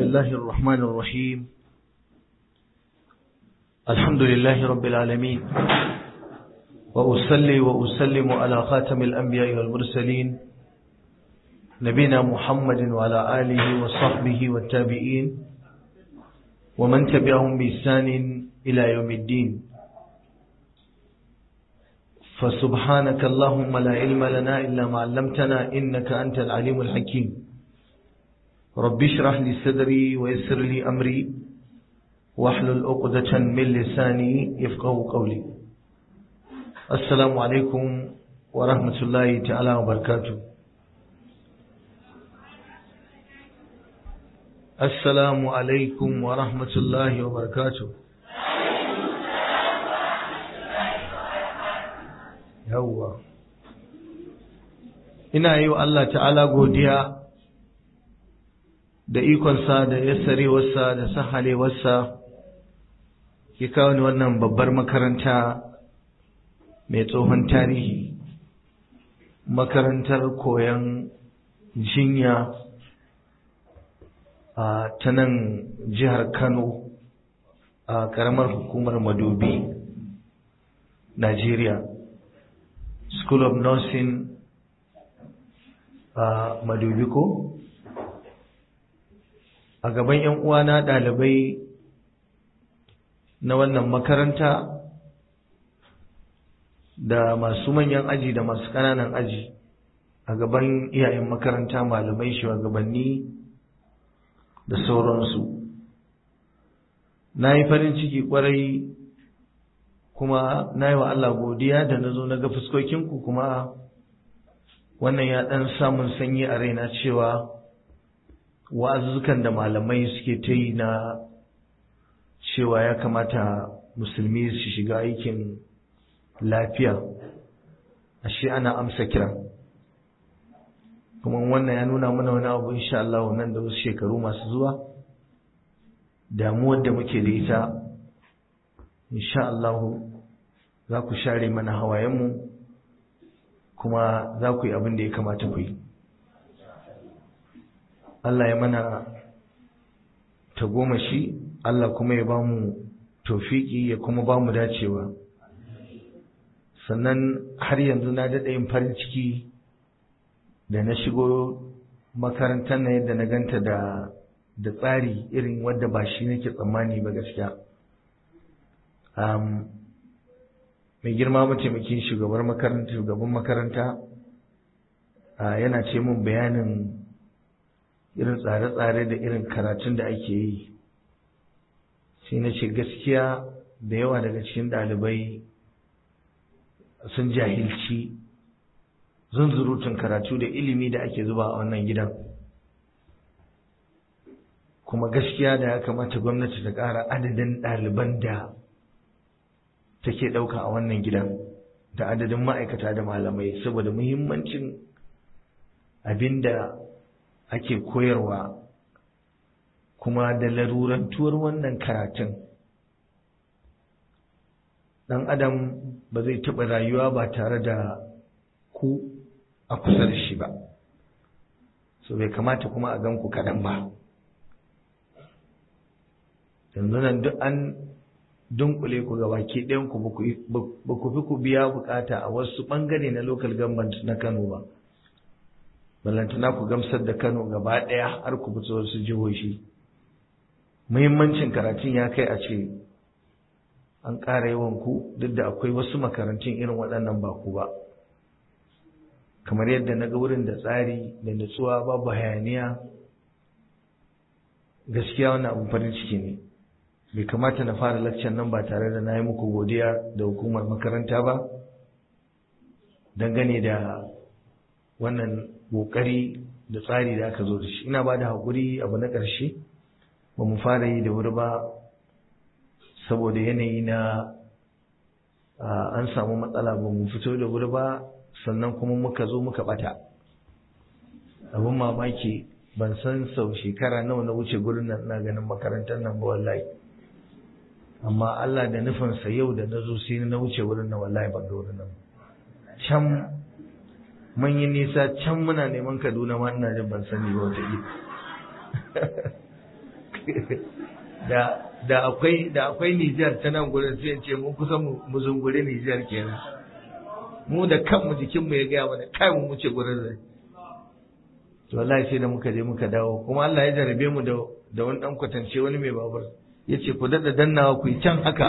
الله الرحمن الرحيم الحمد لله رب العالمين وأصلي وأسلم على خاتم الأنبياء والمرسلين نبينا محمد وعلى آله وصحبه والتابعين ومن تبعهم بإحسان إلى يوم الدين فسبحانك اللهم لا علم لنا إلا ما علمتنا إنك أنت العليم الحكيم رب اشرح لي صدري ويسر لي أمري واحلل عقدة من لساني يفقه قولي السلام عليكم ورحمة الله تعالى وبركاته السلام عليكم ورحمة الله وبركاته yawwa ina yi wa Allah ta'ala godiya da ikonsa da yassarewarsa da sahalewarsa ya kawo ni wannan babbar makaranta mai tsohon tarihi makarantar koyon jinya a ta nan jihar kano a ƙaramar hukumar madobi najeriya School of Nursing a uh, Madubiko a gaban ‘yan uwana ɗalibai na wannan makaranta da masu manyan aji da masu ƙananan aji a gaban iyayen makaranta malamai shugabanni da sauransu na yi farin ciki kwarai kuma na yi wa Allah godiya da na zo na ga fuskokinku kuma wannan ya ɗan samun sanyi a raina cewa wa'azuzzukan da malamai suke ta yi na cewa ya kamata musulmi su shiga aikin lafiya ashe ana amsa kira kuma wannan ya nuna mana wani abu insha Allah nan da wasu shekaru masu zuwa damuwar da muke da ita insha Allah za ku share mana hawayenmu kuma za ku yi abin da ya kamata ku yi Allah ya mana tagomashi Allah kuma ya ba mu tofiki ya kuma ba mu dacewa sannan har yanzu na daɗa yin farin ciki da na shigo makarantar na yadda na ganta da da tsari irin wadda ba shi nake tsammani ba gaskiya mai girma mataimakin shugabar makaranta shugaban makaranta yana ce mun bayanin irin tsare-tsare da irin karatun da ake yi sai na ce gaskiya da yawa daga cikin ɗalibai sun jahilci zunzurutun karatu da ilimi da ake zuba a wannan gidan kuma gaskiya da ya kamata gwamnati ta ƙara adadin ɗaliban da take ɗauka a wannan gidan da adadin ma'aikata da malamai saboda muhimmancin abinda ake koyarwa kuma da larurantuwar wannan karatun ɗan adam ba zai taɓa rayuwa ba tare da ku a kusa da shi ba so bai kamata kuma a gan ku kaɗan ba yanzu nan duk an dunkule ku ga baki ɗayan ku ba ku fi ku biya bukata a wasu ɓangare na local government na Kano ba. Ballantana ku gamsar da Kano gaba ɗaya har ku fito wasu jihohi. Muhimmancin karatun ya kai a ce an ƙara yawan ku duk da akwai wasu makarantun irin waɗannan ba ku ba. Kamar yadda na ga wurin da tsari da nutsuwa babu hayaniya gaskiya wannan abin farin ciki ne. bai kamata na fara lakcan nan ba tare da na yi muku godiya da hukumar makaranta ba dangane da wannan ƙoƙari da tsari da aka zo da shi ina ba da haƙuri abu na ƙarshe ba mu fara yi da wuri ba saboda yanayi na an samu matsala ba mu fito da wuri ba sannan kuma muka zo muka ɓata abin mamaki ban san sau shekara nawa na wuce gurin nan na ganin makarantar nan ba wallahi amma Allah da nufinsa yau da na zo sai na wuce wurin na wallahi ban ga wurin nan can mun yi nisa can muna neman Kaduna ma ina jin ban sani ba wata da da akwai da akwai Nijar ta nan gurin sai ce mun kusa mu zungure Nijar kenan mu da kanmu jikinmu ya gaya mana kai mu wuce gurin zai to wallahi sai da muka je muka dawo kuma Allah ya jarabe mu da da wani dan kwatance wani mai babur yace ku dada dannawa ku yi can haka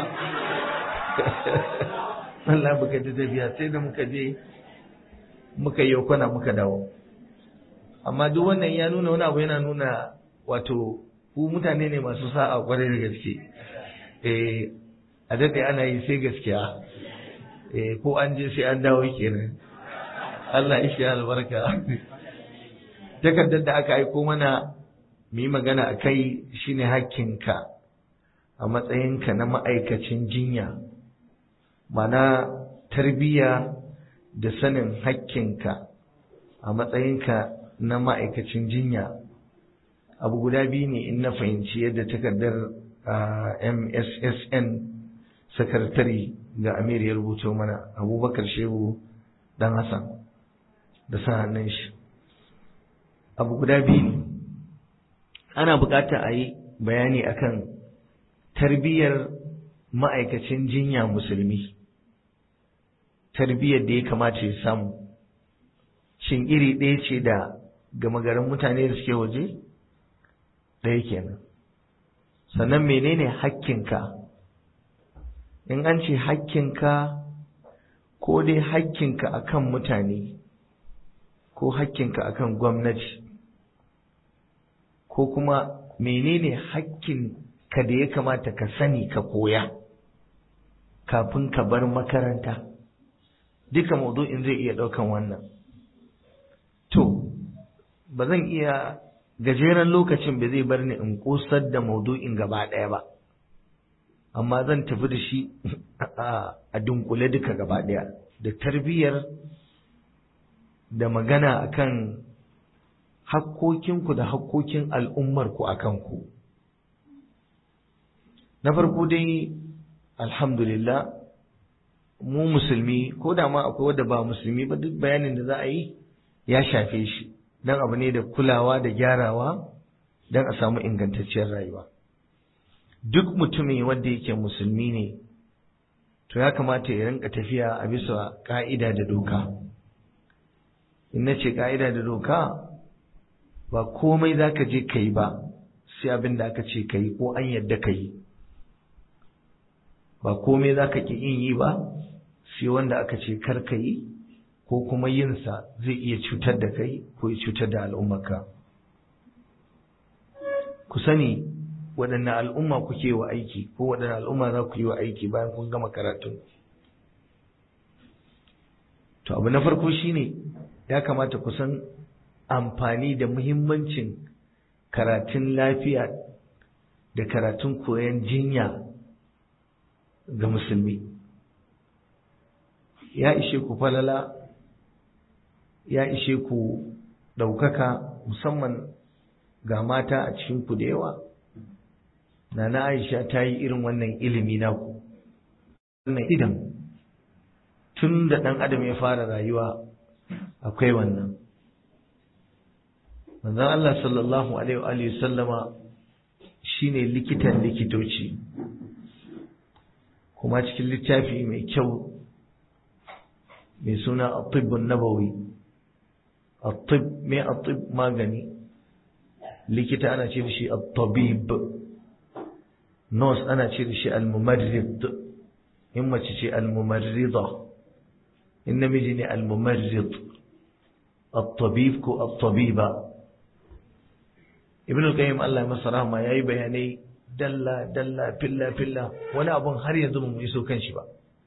Allah baka ta tafiya sai da muka je muka yi kwana muka dawo amma duk wannan ya nuna wani abu yana nuna wato ku mutane ne masu sa'a kwarai da gaske eh a daɗe ana yi sai gaskiya eh ko an je sai an dawo kenan Allah ya shi albarka takardar da aka aiko mana mu yi magana a kai shine hakkinka a matsayinka na ma'aikacin jinya mana tarbiyya da sanin hakkinka a matsayinka na ma'aikacin jinya abu guda biyu ne in na fahimci yadda takardar mssn sakatare ga amir ya rubuto mana abubakar shehu dan hassan da sa hannun shi abu guda biyu ne ana bukata a yi bayani akan tarbiyyar ma'aikacin jinya musulmi tarbiyyar da ya kamata ya samu shin iri ɗaya ce da gama garin mutane da suke waje ɗaya kenan sannan menene hakkinka in an ce hakkinka ko dai hakkinka akan mutane ko hakkinka akan gwamnati ko kuma menene hakkinka da ya kamata ka sani ka koya kafin ka bar makaranta duka maudu'in zai iya ɗaukan wannan to ba zan iya gajeren lokacin ba zai bar ni in ƙosar da maudu'in gaba ɗaya ba amma zan tafi da shi a dunkule duka gaba ɗaya da tarbiyyar da magana akan hakkokinku da hakkokin al'ummarku a kanku na farko dai alhamdulillah mu musulmi ko da ma akwai wadda ba musulmi ba duk bayanin da za a yi ya shafe shi don abu ne da kulawa da gyarawa don a samu ingantacciyar rayuwa duk mutumin wanda yake musulmi ne to ya kamata ya rinka tafiya a bisa ka'ida da doka in na ce ka'ida da doka ba komai za ka je ka yi ba sai abin da aka ce ka yi ko an yadda ka yi ba komai za ka ƙi yin yi ba sai wanda aka ce kar ka yi ko kuma yinsa zai iya cutar da kai ko ya cutar da al'ummarka ku sani waɗanne al'umma kuke wa aiki ko waɗanne al'umma za ku yi wa aiki bayan kun gama karatun to abu na farko shine ya kamata ku san amfani da muhimmancin karatun lafiya da karatun koyon jinya ga musulmi ya ishe ku falala ya ishe ku ɗaukaka musamman ga mata a cikinku da yawa Nana Aisha ta yi irin wannan ilimi naku wannan idan tun da ɗan adam ya fara rayuwa akwai wannan manzon Allah sallallahu alaihi wa sallama shine likitan likitoci kuma cikin littafi mai kyau mai suna at-tibbun nabawi at-tibb mai at-tibb magani likita ana ce shi at-tabib nurse ana ce shi al-mumarrid in mace ce al-mumarrida in namiji ne al-mumarrid at-tabib ko at-tabiba ibn al-qayyim Allah ya masa rahma yayi bayanai dalla dalla filla filla wani abun har yanzu mu iso kan shi ba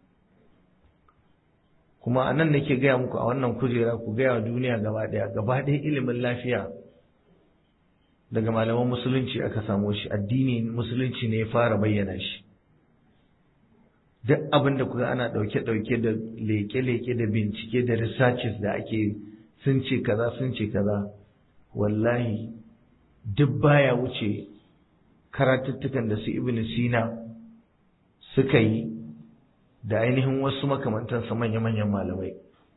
kuma anan nake gaya muku a wannan kujera ku gaya wa duniya gaba daya gaba daya ilimin lafiya daga malaman musulunci aka samo shi addini musulunci ne ya fara bayyana shi duk abin da kuka ana dauke dauke da leke leke da bincike da researches da ake sun ce kaza sun ce kaza wallahi duk baya wuce karatuttukan da su ibn sina suka yi da ainihin wasu makamantansa manya-manyan malamai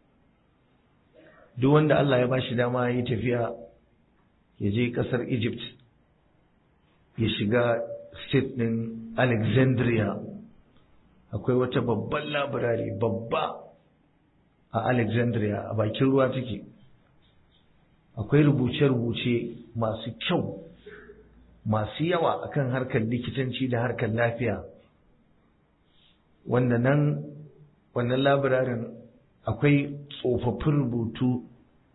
duk wanda Allah ya bashi dama ya yi tafiya ya je ƙasar Egypt ya shiga state ɗin alexandria akwai wata babban labirari babba a alexandria a bakin ruwa take akwai rubuce-rubuce masu kyau masu yawa akan harkar likitanci da harkar lafiya wanda nan wannan labirarin akwai tsofaffin rubutu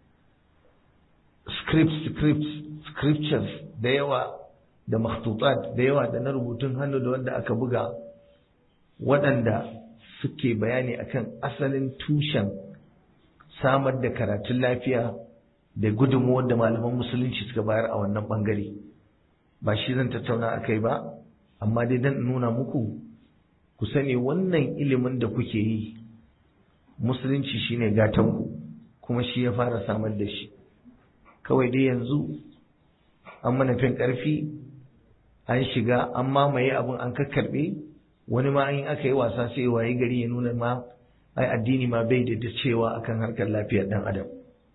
scripts scripts scriptures da yawa da makhtutat da yawa da na rubutun hannu da wanda aka buga waɗanda suke bayani akan asalin tushen samar da karatun lafiya da gudunmuwar da malaman musulunci suka bayar a wannan ɓangare ba shi zan tattauna a kai ba amma dai don nuna muku ku sani wannan ilimin da kuke yi musulunci shine gatanku kuma shi ya fara samar da shi kawai dai yanzu an mana fin ƙarfi an shiga an mamaye abin an kakkarɓe wani ma in aka yi wasa sai waye gari ya nuna ma ai addini ma bai da cewa akan harkar lafiyar ɗan adam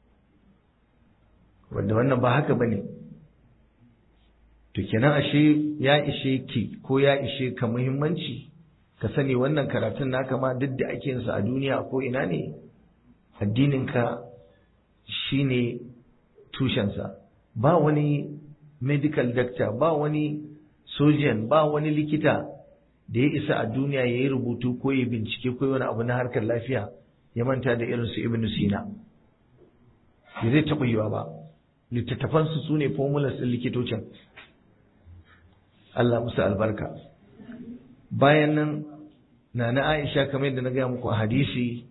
wanda wannan ba haka bane to kenan ashe ya ishe ki ko ya ishe ka muhimmanci ka sani wannan karatun naka ma duk da ake yinsa a duniya ko ina ne addininka shine tushensa ba wani medical doctor ba wani surgeon ba wani likita da ya isa a duniya ya yi rubutu ko ya bincike ko wani abu na harkar lafiya ya manta da irinsu ibn sina ya zai taɓa yiwa ba littattafansu su ne formulas ɗin likitocin Allah musu albarka bayan nan na na Aisha kamar yadda na gaya muku a hadisi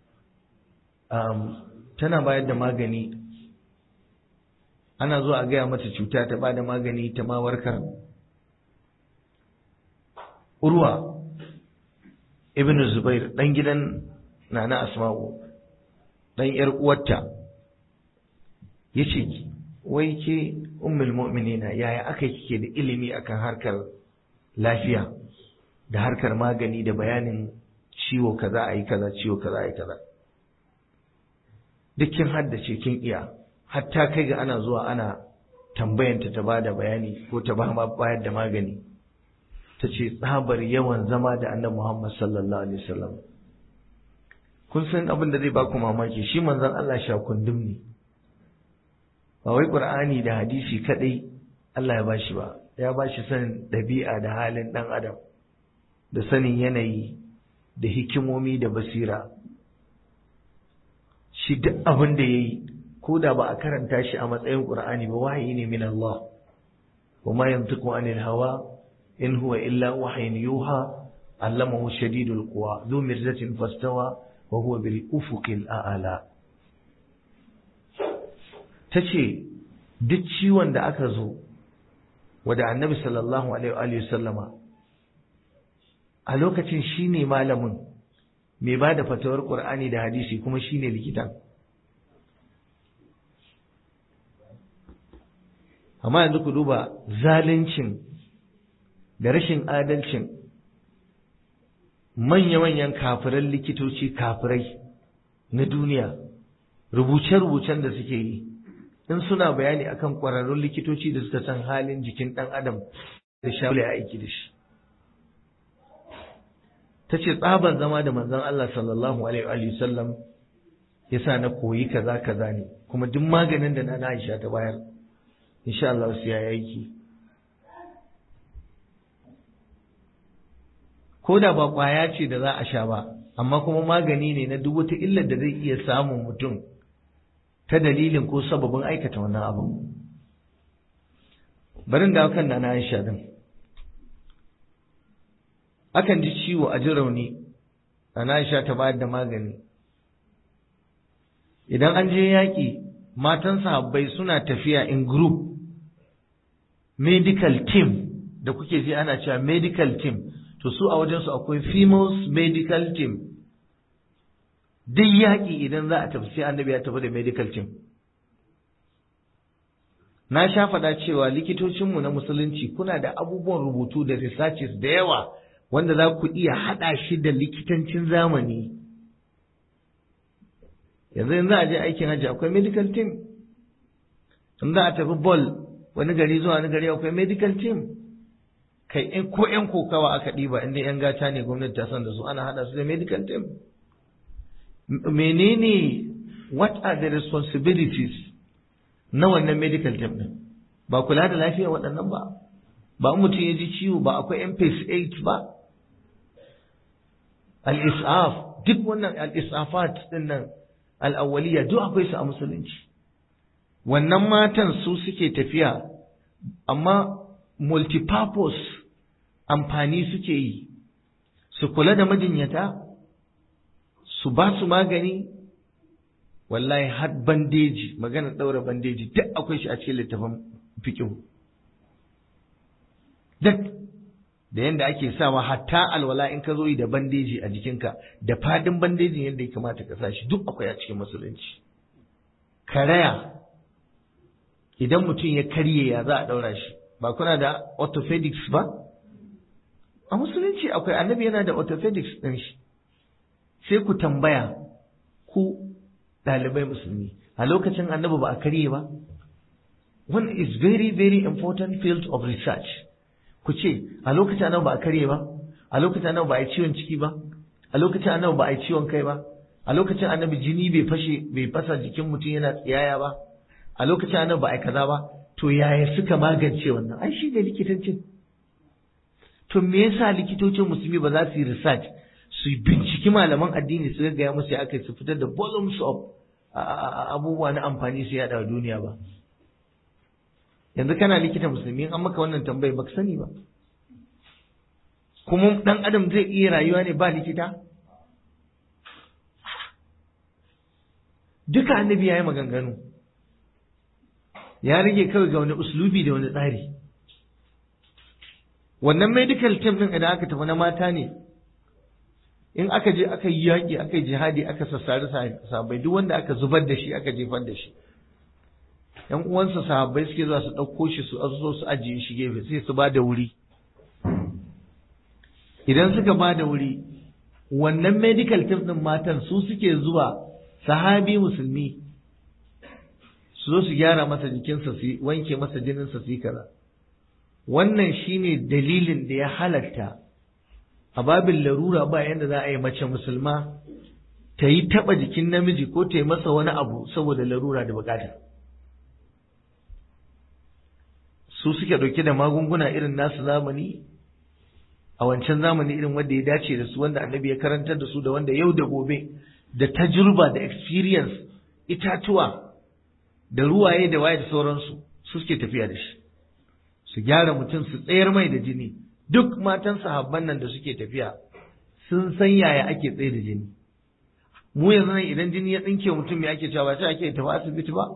tana bayar da magani ana zuwa a gaya mata cuta ta bada magani ta ma warkar urwa ibn zubair dan gidan nana asma'u dan yar uwarta yace wai ke ummul mu'minina yaya aka kike da ilimi akan harkar lafiya da harkar magani da bayanin ciwo kaza ayi kaza ciwo kaza ayi kaza duk kin haddace kin iya hatta kai ga ana zuwa ana tambayanta ta bada bayani ko ta ba bayar da magani ta ce tsabar yawan zama da annabi Muhammad sallallahu alaihi wasallam kun san abin da zai ba ku mamaki shi manzon Allah sha kundum ne ba wai Qur'ani da hadisi kadai Allah ya bashi ba ya bashi sanin dabi'a da halin dan adam da sanin yanayi da hikimomi da basira shi duk abin da yayi ko da ba a karanta shi a matsayin Qur'ani ba wahayi ne min Allah wa ma yantiqu anil hawa in huwa illa wahyin yuha allamahu shadidul quwa dhu mirzatin fastawa wa huwa bil ufuqil a'la tace duk ciwon da aka zo wada annabi sallallahu alaihi wa sallama a lokacin shine malamin mai ba da fatawar Qur'ani da hadisi kuma shine likitan amma yanzu ku duba zaluncin da rashin adalcin manya-manyan kafiran likitoci kafirai na duniya rubuce-rubucen da suke yi in suna bayani akan ƙwararrun likitoci da suka san halin jikin ɗan adam da shawula ya aiki da shi ta ce tsaban zama da manzon Allah sallallahu alaihi wasallam ya sa na koyi kaza kaza ne kuma duk maganin da na Aisha ta bayar insha Allah su ya aiki ko da ba kwaya ce da za a sha ba amma kuma magani ne na duk wata illar da zai iya samun mutum ta dalilin ko sababin aikata wannan abu barin da kan na Aisha din akan ji ciwo a ji rauni na Aisha ta bayar da magani idan an je yaƙi matan sahabbai suna tafiya in group medical team da kuke ji ana cewa medical team to su a wajensu akwai females medical team duk yaƙi idan za a tafi sai annabi ya tafi da medical team na sha faɗa cewa likitocinmu na musulunci kuna da abubuwan rubutu da researches da yawa wanda za ku iya haɗa shi da likitancin zamani yanzu in za a je aikin hajji akwai medical team in za a tafi ball wani gari zuwa wani gari akwai medical team kai in ko yan kokawa aka ɗiba inda yan gata ne gwamnati ta san da su ana haɗa su da medical team menene what are the responsibilities na wannan medical team din ba kula da lafiyar waɗannan ba ba mutum ya ji ciwo ba akwai MPS 8 ba al-isaf duk wannan al-isafat din nan al-awwaliya duk akwai su a musulunci wannan matan su suke tafiya amma multipurpose amfani suke yi su kula da majinyata su ba su magani wallahi har bandeji magana ɗaura bandeji duk akwai shi a cikin littafin fiƙihu duk da yadda ake sawa hatta alwala in ka zo yi da bandeji a jikinka da fadin bandejin yadda ya kamata ka sa shi duk akwai a cikin musulunci karaya idan mutum ya karye ya za a ɗaura shi ba kuna da orthopedics ba a musulunci akwai annabi yana da orthopedics ɗin shi sai ku tambaya ku ɗalibai musulmi a lokacin annabi ba a karye ba one is very very important field of research ku ce a lokacin annabi ba a karye ba a lokacin annabi ba a yi ciwon ciki ba a lokacin annabi ba a yi ciwon kai ba a lokacin annabi jini bai fashe bai fasa jikin mutum yana tsiyaya ba a lokacin annabi ba a yi kaza ba to yaya suka magance wannan ai shi ne likitancin to me yasa likitocin musulmi ba za su yi research su binciki malaman addini su gaggaya musu ya aka su fitar da volumes of abubuwa na amfani su yada duniya ba yanzu kana likita musulmi an maka wannan tambayi baka sani ba kuma dan adam zai iya rayuwa ne ba likita duka annabi ya yi maganganu ya rage kawai ga wani uslubi da wani tsari wannan medical team din idan aka tafi na mata ne in aka je aka yi yaƙi aka yi jihadi aka sassari sahabbai duk wanda aka zubar da shi aka jefar da shi yan uwansa sahabbai suke zuwa su ɗauko shi su azo su ajiye shi gefe sai su ba da wuri idan suka ba da wuri wannan medical team din matan su suke zuwa sahabi musulmi su zo su gyara masa jikinsa su wanke masa jininsa su yi kaza wannan shine dalilin da ya halatta a babin larura ba yadda za a yi mace musulma ta yi taɓa jikin namiji ko ta yi masa wani abu saboda larura da bukata su suke ɗauke da magunguna irin nasu zamani a wancan zamani irin wanda ya dace da su wanda annabi ya karantar da su da wanda yau da gobe da tajruba da experience itatuwa da ruwaye da waye da sauransu su suke tafiya da shi su gyara mutum su tsayar mai da jini duk matan sahabban nan da suke tafiya sun san yaya ake tsaye da jini mu yanzu nan idan jini ya tsinke mutum ya ake cewa ba sai ake tafi asibiti ba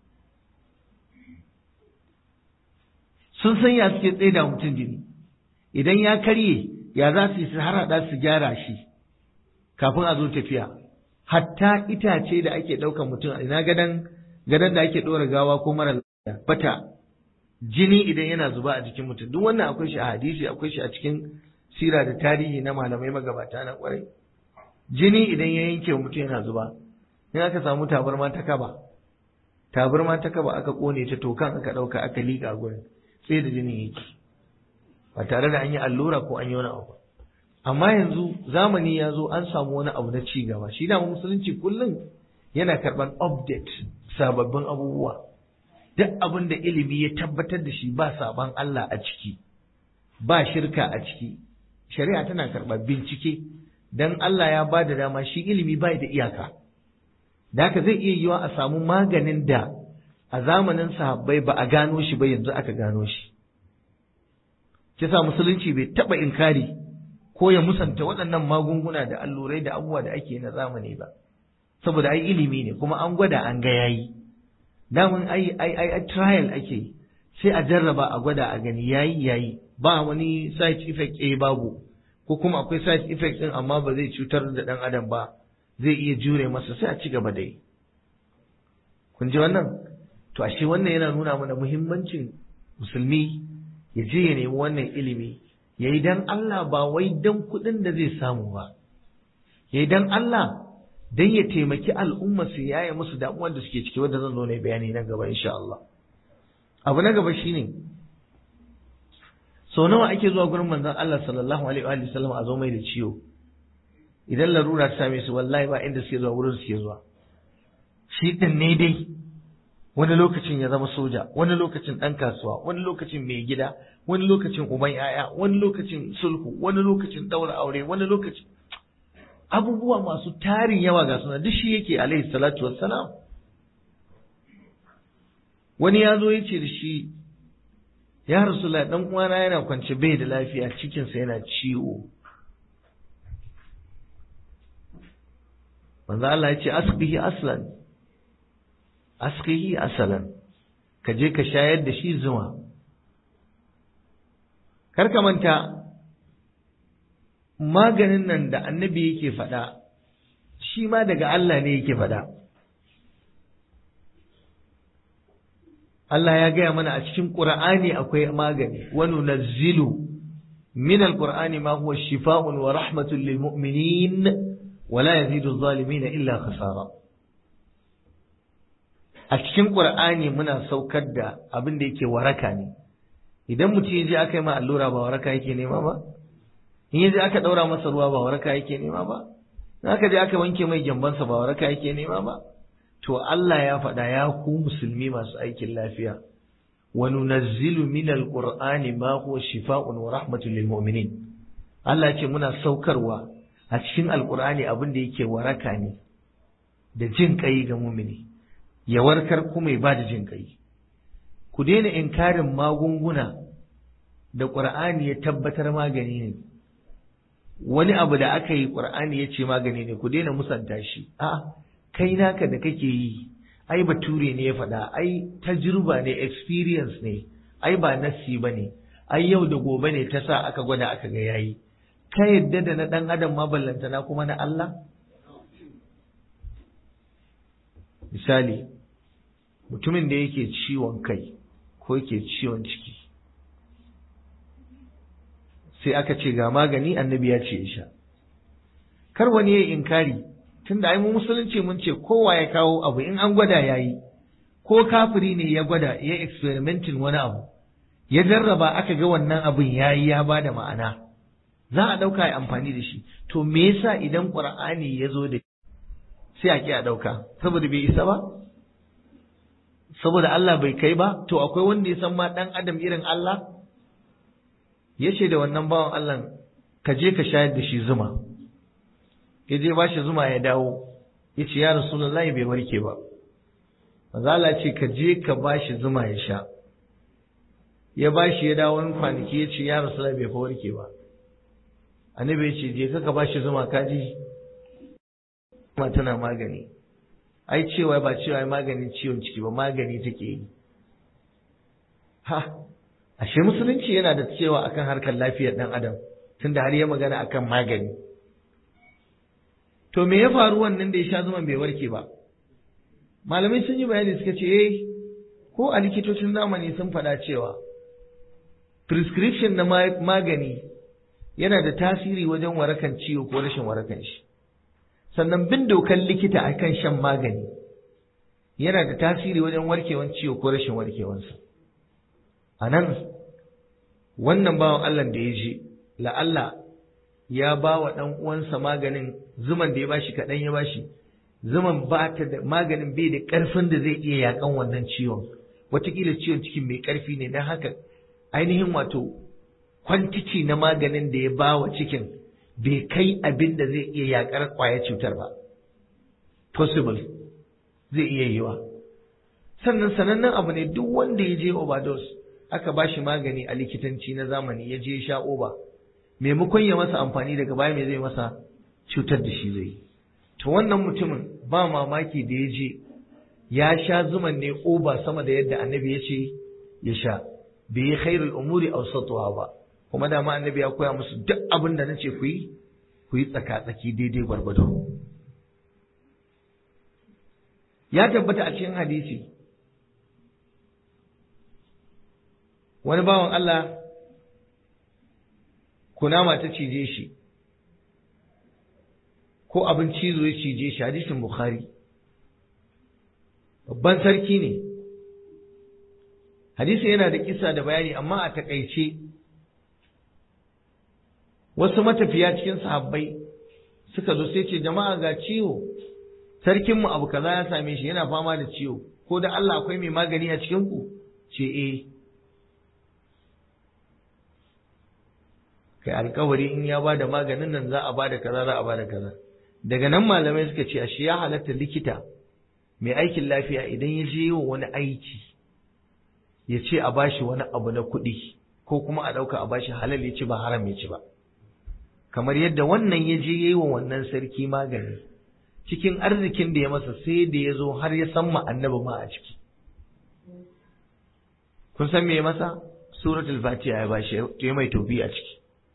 sun san ya suke tsaye da mutum jini idan ya karye ya za su yi su harhaɗa su gyara shi kafin a zo tafiya hatta itace da ake ɗaukan mutum ina gadan gadan da ake ɗora gawa ko mara lafiya bata jini idan yana zuba a jikin mutum duk wannan akwai shi a hadisi akwai shi a cikin sira da tarihi na malamai magabata na kwarai jini idan ya yanke mutum yana zuba in aka samu tabarma ta kaba tabarma ta kaba aka kone ta tokan aka ɗauka aka liƙa gurin sai da jini yake ba tare da an yi allura ko an yi wani abu amma yanzu zamani ya zo an samu wani abu na ci gaba shi da musulunci kullum yana karɓar update sababbin abubuwa duk abin da ilimi ya tabbatar da shi ba saban Allah a ciki ba shirka a ciki shari'a tana karɓar bincike dan Allah ya ba da dama shi ilimi bai da iyaka da haka zai iya yiwa a samu maganin da a zamanin sahabbai ba a gano shi ba yanzu aka gano shi kisa musulunci bai taɓa inkari ko ya musanta waɗannan magunguna da allurai da abubuwa da ake na zamani ba saboda ai ilimi ne kuma an gwada an ga yayi damun ai ai ai trial ake sai a jarraba a gwada a gani yayi yayi ba wani side effect eh babu ko kuma akwai side effect din amma ba zai cutar da dan adam ba zai iya jure masa sai a ci gaba da yi kun ji wannan to ashe wannan yana nuna mana muhimmancin musulmi ya je ya nemi wannan ilimi ya yi dan Allah ba wai dan kuɗin da zai samu ba ya yi dan Allah dan ya taimaki al'umma su yaya musu damuwar da suke ciki wanda zan zo ne bayani na gaba insha Allah abu na gaba shine sau nawa ake zuwa gurin manzon Allah sallallahu alaihi wa sallam a zo mai da ciwo idan larura ta same su wallahi ba inda suke zuwa wurin suke zuwa shi din ne dai wani lokacin ya zama soja wani lokacin ɗan kasuwa wani lokacin mai gida wani lokacin uban yaya wani lokacin sulhu wani lokacin ɗaura aure wani lokacin abubuwa masu tarin yawa ga suna duk shi yake alaihi salatu wassalam wani ya zo ya ce da shi ya rasulullah dan uwana yana kwance bai da lafiya cikinsa yana ciwo manzo Allah ya ce asbihi aslan askihi asalan ka je ka shayar da shi zuma kar ka manta maganin nan da annabi yake faɗa shi ma daga Allah ne yake faɗa Allah ya gaya mana a cikin Qur'ani akwai magani wa nunazzilu min al-Qur'ani ma huwa shifaa'un wa rahmatun lil mu'minin wa la yazidu adh-dhalimin illa khasara a cikin Qur'ani muna saukar da abin da yake waraka ne idan mutum ya je aka yi ma allura ba waraka yake nema ba in ya je aka daura masa ruwa ba waraka yake nema ba in aka je aka wanke mai gyambansa ba waraka yake nema ba to Allah ya faɗa ya ku musulmi masu aikin lafiya wa nunazzilu min alqur'ani ma huwa shifaa'un wa rahmatun lil mu'minin Allah ce muna saukarwa a cikin alqur'ani abin da yake waraka ne da jin kai ga mu'mini ya warkar kuma ya ba da jin kai ku daina inkarin magunguna da ƙur'ani ya tabbatar magani ne wani abu da aka yi ƙur'ani ya ce magani ne ku daina musanta shi a kai naka da kake yi ai bature ne ya faɗa ai tajruba ne experience ne ai ba nassi ba ne ai yau da gobe ne ta sa aka gwada aka ga yayi ka yadda da na ɗan adam ma ballantana kuma na Allah misali mutumin da yake ciwon kai ko yake ciwon ciki sai aka ce ga magani annabi ya ce ya sha kar wani ya yi inkari tunda ai mu musulunci mun ce kowa ya kawo abu in an gwada yayi ko kafiri ne ya gwada ya experimentin wani abu ya jarraba aka ga wannan abin yayi ya bada ma'ana za a ɗauka ya amfani da shi to me yasa idan qur'ani ya zo da sai a ki a ɗauka saboda bai isa ba saboda Allah bai kai ba to akwai wanda ya san ma ɗan adam irin Allah ya ce da wannan bawan Allah ka je ka shayar da shi zuma ya je ba shi zuma ya dawo ya ce ya rasulullahi bai warke ba manzo ce ka je ka ba shi zuma ya sha ya ba shi ya dawo wani kwanaki ya ce ya rasulullahi bai fa warke ba annabi ya ce je ka ka ba shi zuma ka ji zuma tana magani ai cewa ba cewa maganin ciwon ciki ba magani take yi ha ashe musulunci yana da cewa akan harkar lafiyar dan adam tunda har ya magana akan magani to me ya faru wannan da ya sha zuman bai warke ba malamai sun yi bayani suka ce eh ko a likitocin zamani sun faɗa cewa prescription na magani yana da tasiri wajen warakan ciwo ko rashin warakan shi sannan bin dokan likita akan shan magani yana da tasiri wajen warkewan ciwo ko rashin warkewansa a nan wannan bawan Allah da ya je la'alla ya ba wa ɗan uwansa maganin zuman da ya bashi kaɗan ya bashi zuman ba ta da maganin bai da ƙarfin da zai iya yaƙan wannan ciwon wataƙila ciwon cikin mai ƙarfi ne don haka ainihin wato kwantici na maganin da ya ba wa cikin bai kai abin da zai iya yaƙar ƙwayar cutar ba possible zai iya yiwa sannan sanannen abu ne duk wanda ya je overdose aka ba shi magani a likitanci na zamani ya je sha oba maimakon ya masa amfani daga baya mai zai masa cutar da shi zai to wannan mutumin ba mamaki da ya je ya sha zuman ne oba sama da yadda annabi ya ce ya sha bai yi khairul umuri awsatuha ba kuma dama annabi ya koya musu duk abin da nace ku yi ku yi tsaka-tsaki daidai gwargwado ya tabbata a cikin hadisi wani bawan Allah kunama ta cije shi ko abin cizo ya cije shi hadisin Bukhari babban sarki ne hadisi yana da kisa da bayani amma a takaice wasu matafiya cikin sahabbai suka zo sai ce jama'a ga ciwo sarkinmu abu kaza ya same shi yana fama da ciwo ko da Allah akwai mai magani a cikin ku ce eh kai alkawari in ya bada maganin nan za a bada kaza za a bada kaza daga nan malamai suka ce ashe ya halatta likita mai aikin lafiya idan ya je wa wani aiki ya ce a bashi wani abu na kuɗi ko kuma a ɗauka a bashi halal ya ci ba haram ya ci ba kamar yadda wannan ya je yi wa wannan sarki magani cikin arzikin da ya masa sai da ya zo har ya san ma annabi ma a ciki kun san me ya masa suratul fatiha ya bashi ya mai tobi a ciki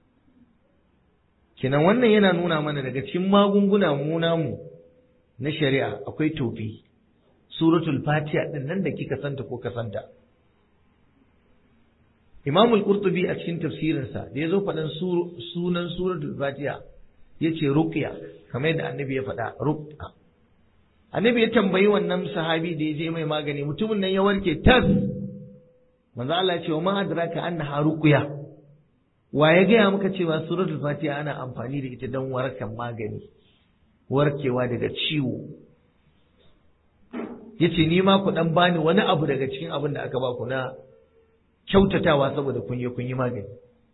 kenan wannan yana nuna mana daga cikin magunguna mu namu na shari'a akwai tofi suratul fatiha din nan da kika santa ko ka santa Imam al-Qurtubi a cikin tafsirinsa da yazo faɗan sunan suratul fatiha yace ruqya kamar yadda annabi ya faɗa ruqya annabi ya tambayi wannan sahabi da ya je mai magani mutumin nan ya warke tas manzo Allah ya ce wa ma adraka annaha ruqya wa ya gaya maka cewa suratul fatiha ana amfani da ita don warkan magani warkewa daga ciwo yace ni ma ku dan bani wani abu daga cikin abin da aka ba ku na kyautatawa saboda kun yi kun yi magani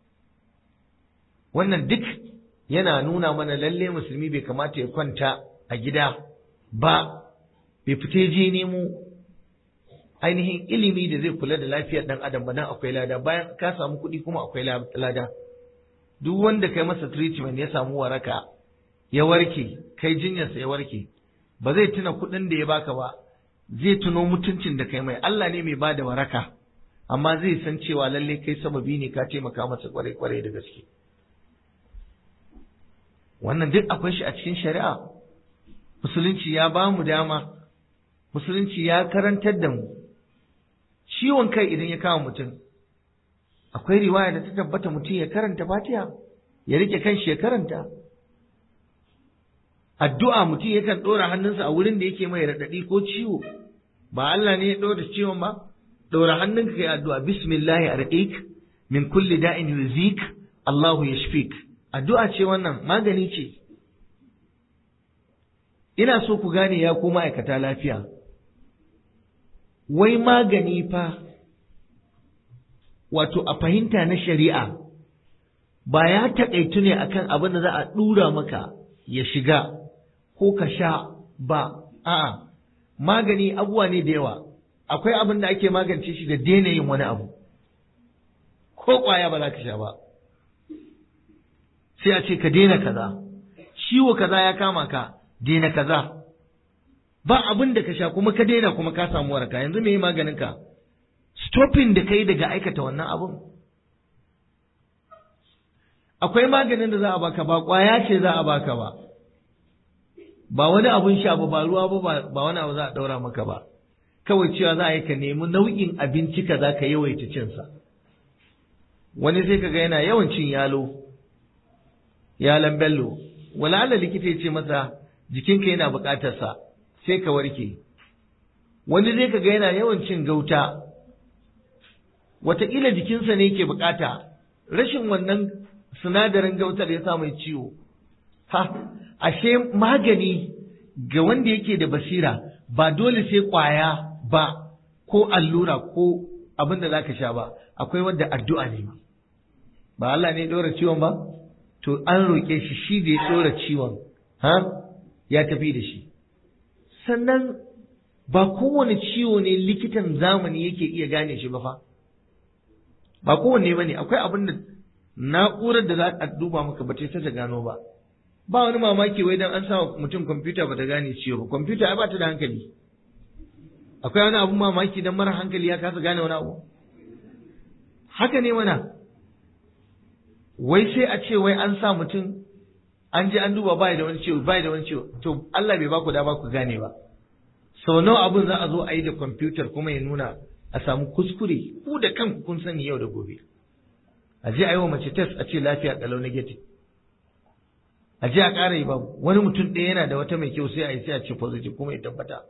wannan duk yana nuna mana lalle musulmi bai kamata ya kwanta a gida ba bai fita je nemo ainihin ilimi da zai kula da lafiyar dan adam ba nan akwai lada bayan ka samu kuɗi kuma akwai lada duk wanda kai masa treatment ya samu waraka ya warke kai jinyarsa ya warke ba zai tuna kuɗin da ya baka ba zai tuno mutuncin da kai mai Allah ne mai bada waraka amma zai san cewa lalle kai sababi ne ka taimaka masa kwarai kwarai da gaske wannan duk akwai shi a cikin shari'a musulunci ya ba mu dama musulunci ya karantar da mu ciwon kai idan ya kama mutum akwai riwaya da ta tabbata mutum ya karanta fatiha ya rike kanshi ya karanta addu'a mutum yakan ɗora hannunsa a wurin da yake mai raɗaɗi ko ciwo ba Allah ne ya ɗora ciwon ba ɗora hannunka kai addu'a bismillahi arqik min kulli da'in yuzik Allahu yashfik addu'a ce wannan magani ce ina so ku gane ya ku ma'aikata lafiya wai magani fa wato a fahimta na shari'a ba ya taƙaitu ne akan abin da za a ɗura maka ya shiga ko ka sha ba a'a magani abuwa ne da yawa akwai abin da ake magance shi da daina yin wani abu ko ƙwaya ba za ka sha ba sai a ce ka daina kaza ciwo kaza ya kama ka daina kaza ba abin da ka sha kuma ka daina kuma ka samu waraka yanzu me maganin ka stopping da kai daga aikata wannan abun akwai maganin da za a baka ba kwaya ce za a baka ba ba wani abun sha ba ba ruwa ba ba wani abu za a daura maka ba kawai cewa za a yi ka nemi nau'in abinci ka za ka yawaita cinsa wani sai kaga yana yawan cin yalo yalan bello wala likita ya ce masa jikinka yana buƙatar sa sai ka warke wani zai kaga yana yawan cin gauta wataƙila jikinsa ne yake bukata rashin wannan sinadarin gautar ya sa mai ciwo ha ashe magani ga wanda yake da basira ba dole sai ƙwaya ba ko allura ko abin da zaka sha ba akwai wanda addu'a ne ma ba Allah ne ɗora ciwon ba to an roƙe shi shi da ya ɗora ciwon ha ya tafi da shi sannan ba kowane ciwo ne likitan zamani yake iya gane shi ba fa ba kowanne ba ne akwai abin da na'urar da za a duba maka ba ta ta gano ba ba wani mamaki wai dan an sa mutum kwamfuta ba ta gane ciwo ba kwamfuta ai ba ta da hankali akwai wani abun mamaki dan mara hankali ya kasa gane wani abu haka ne mana wai sai a ce wai an sa mutum an je an duba bai da wani ciwo bai da wani ciwo to Allah bai ba ku da ba ku gane ba sau nawa abun za a zo a yi da kwamfutar kuma ya nuna a samu kuskure ku da kanku kun sani yau da gobe a je a yi wa mace test a ce lafiya kalau negative a je a ƙara yi babu wani mutum ɗaya yana da wata mai kyau sai a yi sai a ce positive kuma ya tabbata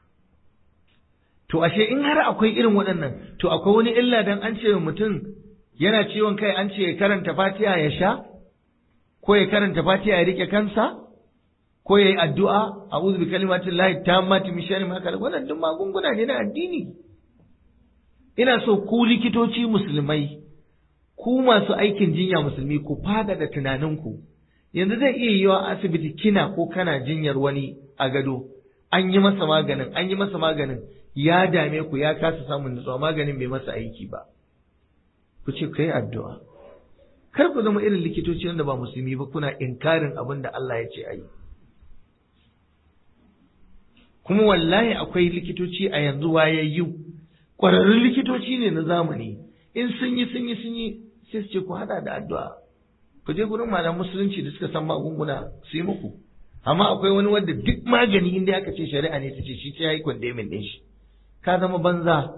to ashe in har akwai irin waɗannan to akwai wani illa dan an ce mutum yana ciwon kai an ce ya karanta fatiha ya sha ko ya karanta fatiha ya rike kansa ko ya yi addu'a a uzu bi kalimatin lahi ta mati mishari maka wannan duk magunguna ne na addini ina so ku likitoci musulmai ku masu aikin jinya musulmi ku fada da tunaninku yanzu zai iya yiwa asibiti kina ko kana jinyar wani a gado an yi masa maganin an yi masa maganin ya dame ku ya kasa samun nutsuwa maganin bai masa aiki ba ku ce kai addu'a kar ku zama irin likitoci wanda ba musulmi ba kuna inkarin abin da Allah ya ce a yi kuma wallahi akwai likitoci a yanzu wayayyu ƙwararrun likitoci ne na zamani in sun yi sun yi sun yi sai su ce ku hada da addu'a ku je gurin malam musulunci da suka san magunguna su yi muku amma akwai wani wanda duk magani inda aka ce shari'a ne ta ce shi ta yi kwandemin ɗin shi ka zama banza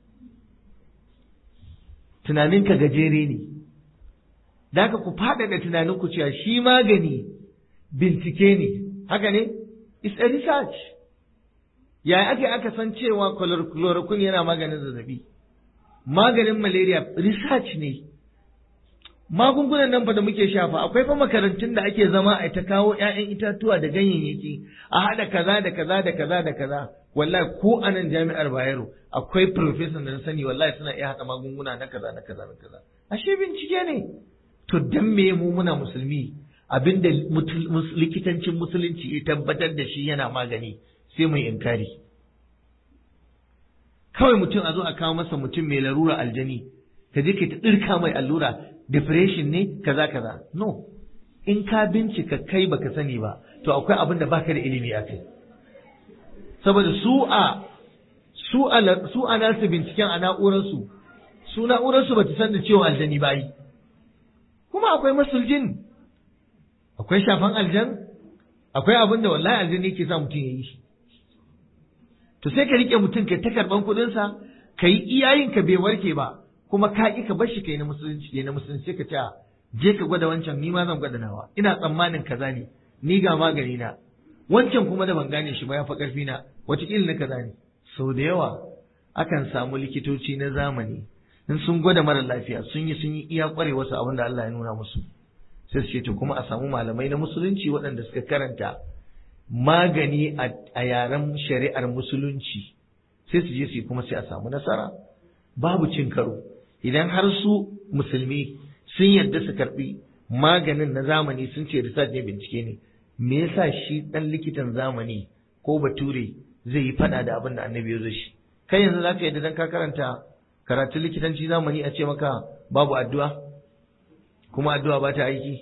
tunaninka gajere ne da haka ku faɗaɗa tunaninku cewa shi magani bincike ne haka ne it's a research yaya ake aka san cewa chloroquine yana maganin zazzabi maganin malaria research ne magungunan nan fa da muke shafa akwai fa makarantun da ake zama a ta kawo ƴaƴan itatuwa da ganyayyaki a haɗa kaza da kaza da kaza da kaza wallahi ko a nan jami'ar Bayero akwai professor da na sani wallahi suna iya haɗa magunguna na kaza na kaza na kaza ashe bincike ne to dan me mu muna musulmi abinda likitancin musulunci ya tabbatar da shi yana magani sai mai inkari kawai mutum a zo a kawo masa mutum mai larura aljani ka je ka ta ɗirka mai allura depression ne kaza kaza no in ka bincika kai baka sani ba to akwai abin da baka da ilimi a kai saboda su a su a su a nasu binciken a na'urarsu su na'urarsu ba ta san da cewa aljani ba yi kuma akwai masuljin akwai shafan aljan akwai abin da wallahi aljani yake sa mutum ya yi shi to sai ka rike mutum ka ta karban kuɗinsa ka yi iyayin ka bai warke ba kuma ka ƙi ka bar shi kai na musulunci na musulunci ka ce je ka gwada wancan ni ma zan gwada nawa ina tsammanin kaza ne ni ga magani na wancan kuma da ban gane shi ba ya fi ƙarfi na wataƙila na kaza ne sau da yawa akan samu likitoci na zamani in sun gwada mara lafiya sun yi sun yi iya ƙware wasu abin da Allah ya nuna musu sai su ce to kuma a samu malamai na musulunci waɗanda suka karanta magani a yaren shari'ar musulunci sai su je su yi kuma sai a samu nasara babu cin karo idan har su musulmi sun yarda su karbi maganin na zamani sun ce research ne bincike ne me yasa shi dan likitan zamani ko bature zai yi fada da abin da annabi ya zo shi kai yanzu zaka yadda dan ka karanta karatun likitanci zamani a ce maka babu addu'a kuma addu'a ba ta aiki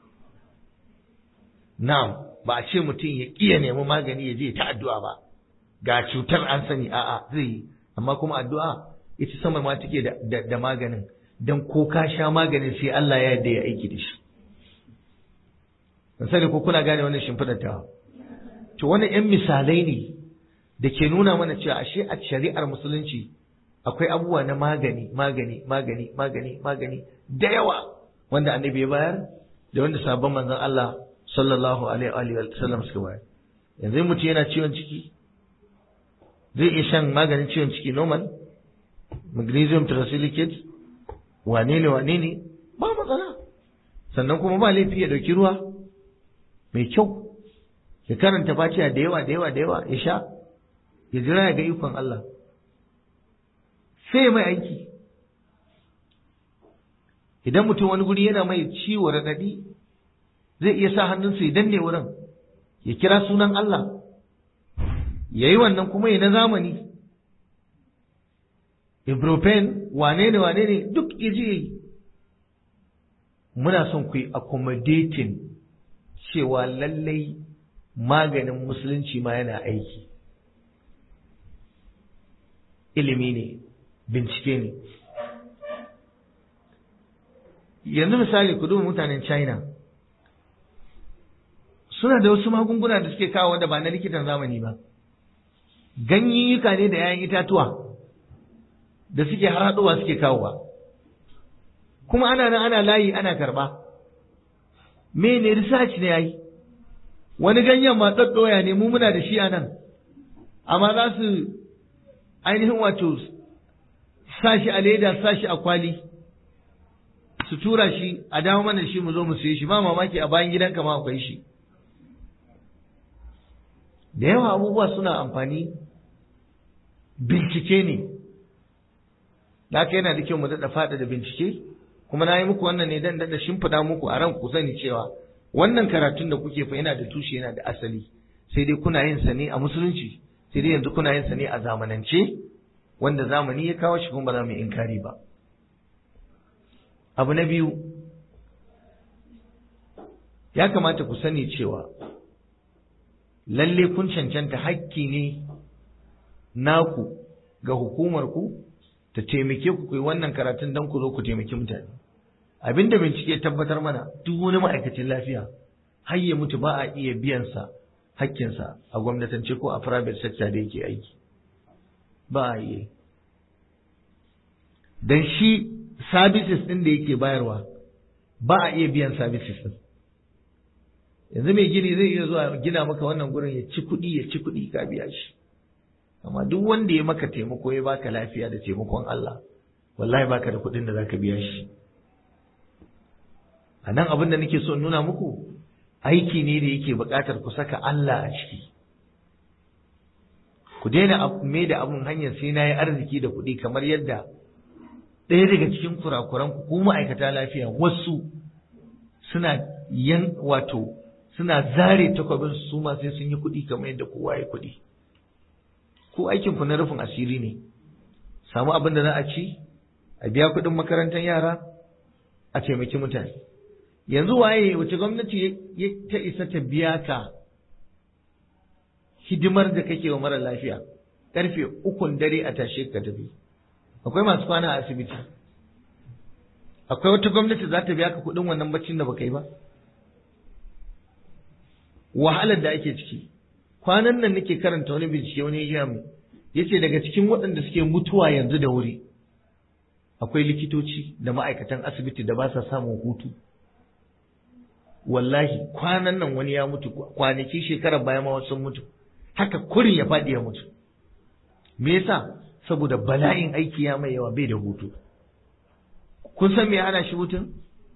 na'am ba a ce mutum ya kiya nemi magani ya je ta addu'a ba ga cutar an sani a'a zai yi amma kuma addu'a ita sama ma take da, da, maganin don ko ka sha maganin sai Allah ya yarda ya aiki da shi ban sani ko kuna gane wannan shimfiɗar ta to wannan yan misalai ne da ke nuna mana cewa ashe a shari'ar musulunci akwai abubuwa na magani magani magani magani magani da yawa wanda annabi ya bayar da wanda sabon manzon Allah sallallahu alaihi wa sallam suka bayar yanzu mutum yana ciwon ciki zai iya shan maganin ciwon ciki normal magnesium trosilicate wane ne wane ne ba matsala sannan kuma ba laifi ya dauki ruwa mai kyau ya karanta fatiha da yawa da yawa da yawa ya sha ya jira ya ga ikon Allah sai mai aiki idan mutum wani guri yana mai ciwo raɗaɗi zai iya sa hannunsa ya danne wurin ya kira sunan Allah ya yi wannan kuma ya na zamani ibuprofen wane ne wane ne duk ya je yi muna son ku yi accommodating cewa lallai maganin musulunci ma yana aiki ilimi ne bincike ne yanzu misali ku duba mutanen china suna da wasu magunguna da suke kawo da ba na likitan zamani ba ganyayyuka ne da 'ya'yan itatuwa da suke harhaɗowa suke kawowa kuma ana nan ana layi ana karɓa mene research ne yayi wani ganyen ma ɗaɗɗoya ne mu muna da shi a nan amma za su ainihin wato sa shi a leda sa shi a kwali su tura shi a dawo mana shi mu zo mu siye shi ba mamaki a bayan gidanka ma akwai shi da yawa abubuwa suna amfani bincike ne da haka yana da kyau mu daɗa faɗa da bincike kuma na yi muku wannan ne dan daɗa shimfiɗa muku a ran ku sani cewa wannan karatun da kuke fa yana da tushe yana da asali sai dai kuna yin sa ne a musulunci sai dai yanzu kuna yin sa ne a zamanance wanda zamani ya kawo shi kuma ba za mu inkari ba abu na biyu ya kamata ku sani cewa lalle kun cancanta hakki ne naku ga hukumar ku ta taimake ku kai wannan karatun don ku zo ku taimaki mutane abinda bincike tabbatar mana duk wani ma'aikacin lafiya har ya mutu ba a iya biyan sa hakkinsa a gwamnatance ko a private sector da yake aiki ba a iya dan shi services din da yake bayarwa ba a iya biyan services din yanzu mai gini zai iya zuwa gina maka wannan gurin ya ci kuɗi ya ci kuɗi ka biya shi amma duk wanda ya maka taimako ya baka lafiya da taimakon Allah wallahi baka da kuɗin da zaka biya shi a nan abin da nake so nuna muku aiki ne da yake buƙatar ku saka Allah a ciki ku daina me da abun hanyar sai na yi arziki da kuɗi kamar yadda ɗaya daga cikin kurakuran ku ko ma'aikata lafiya wasu suna yan wato suna zare takwabin su ma sai sun yi kuɗi kamar yadda kowa ya kuɗi ko aikin ku na rufin asiri ne samu abin da za a ci a biya kuɗin makarantar yara a taimaki mutane yanzu waye wace gwamnati ta isa ta biya ka hidimar da kake wa mara lafiya karfe ukun dare a tashe ka tafi akwai masu kwana a asibiti akwai wata gwamnati za ta biya ka kuɗin wannan baccin da baka yi ba wahalar da ake ciki kwanan nan nake karanta wani bincike wani ya mu yace daga cikin waɗanda suke mutuwa yanzu da wuri akwai likitoci da ma'aikatan asibiti da ba sa samun hutu wallahi kwanan nan wani ya mutu kwanaki shekarar baya ma wasu mutu haka kurin ya faɗi ya mutu me yasa saboda bala'in aiki ya mai yawa bai da hutu kun san me ana shi hutun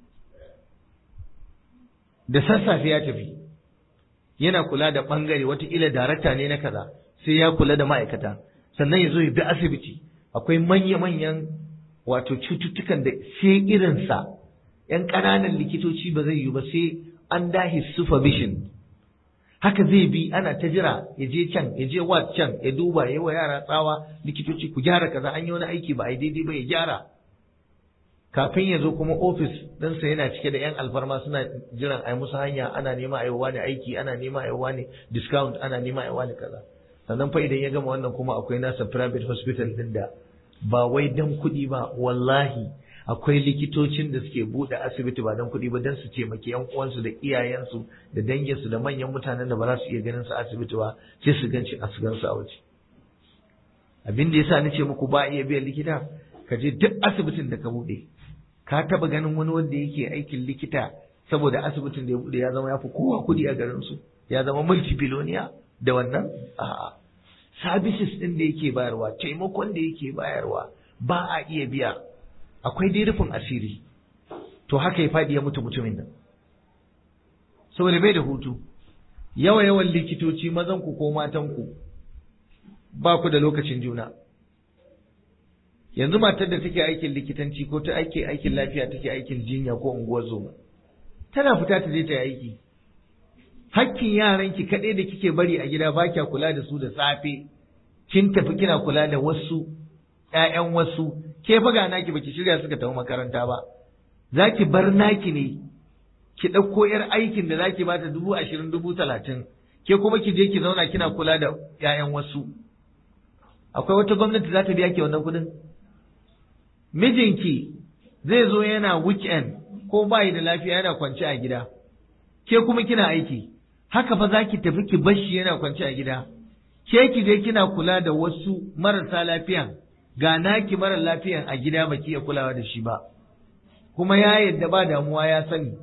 da sassafe ya tafi yana kula da bangare wataƙila darakta ne na kaza sai ya kula da ma'aikata sannan ya zo ya bi asibiti akwai manya-manyan wato cututtukan da sai irinsa ‘yan ƙananan likitoci ba zai yi ba sai an dahi supervision haka zai bi ana ta jira ya je can ya je wat can ya duba ya wa yara tsawa likitoci ku gyara kaza an yi wani aiki ba a yi daidai ba ya gyara kafin ya zo kuma ofis ɗinsa yana cike da 'yan alfarma suna jiran a yi musu hanya ana nema a yi wani aiki ana nema a yi wani discount ana nema a yi wani kaza sannan fa idan ya gama wannan kuma akwai nasa private hospital ɗin da ba wai dan kuɗi ba wallahi akwai likitocin da suke buɗe asibiti ba don kuɗi ba don su taimaki yan uwansu da iyayensu da danginsu da manyan mutanen da ba za su iya ganin su asibiti ba sai su ganci a su gansu a waje abin da yasa nace muku ba iya biyan likita ka je duk asibitin da ka buɗe ka taba ganin wani wanda yake aikin likita saboda asibitin da ya buɗe ya zama ya fi kowa kuɗi a garin su ya zama multibiloniya da wannan a'a services ɗin da yake bayarwa taimakon da yake bayarwa ba a iya biya akwai dai rufin asiri to haka ya faɗi ya mutu mutumin nan saboda bai da hutu yawa yawan likitoci mazan ku ko matan ku ba ku da lokacin juna yanzu matar da take aikin likitanci ko ta aike aikin lafiya take aikin jinya ko unguwar zoma tana fita ta je ta yi aiki hakkin yaranki kaɗai da kike bari a gida ba kya kula da su da safe kin tafi kina kula da wasu ƴaƴan wasu ke fa ga naki baki shirya suka tafi makaranta ba zaki bar naki ne ki ɗauko yar aikin da zaki bata dubu ashirin dubu talatin ke kuma ki je ki zauna kina kula da ƴaƴan wasu akwai wata gwamnati za ta biya ki wannan kuɗin mijinki zai zo yana weekend ko bayi da lafiya yana kwance a gida ke kuma kina aiki haka fa za ki tafi ki bashi yana kwance a gida ke ki je kina kula da wasu marasa lafiyan ga naki mara lafiyan a gida baki iya kulawa da shi ba kuma ya yadda ba damuwa ya sani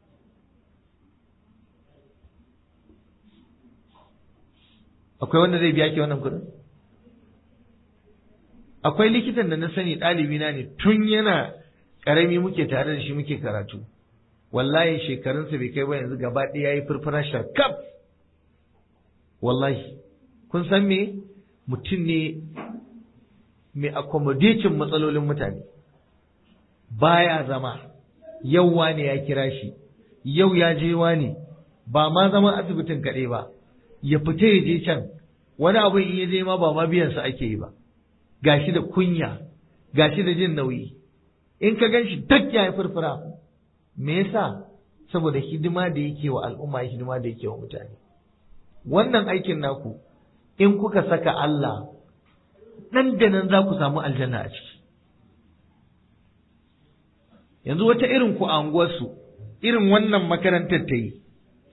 akwai wanda zai biya ki wannan kuɗin akwai likitan da na sani ɗalibi na ne tun yana ƙarami muke tare da shi muke karatu wallahi shekarunsa bai kai ba yanzu gaba ɗaya ya yi furfura sharkaf wallahi kun san me mutum ne mai accommodating matsalolin mutane baya zama yau wane ya kira shi yau ya je wane ba ma zaman asibitin kaɗai ba ya fita ya je can wani abu in ya je ma ba ma biyansa ake yi ba gashi da kunya gashi da jin nauyi in ka gan shi duk ya yi furfura me yasa saboda hidima da yake wa al'umma hidima da yake wa mutane wannan aikin naku in kuka saka Allah nan da nan za ku samu aljanna a ciki yanzu wata irin ku a unguwarsu irin wannan makarantar ta yi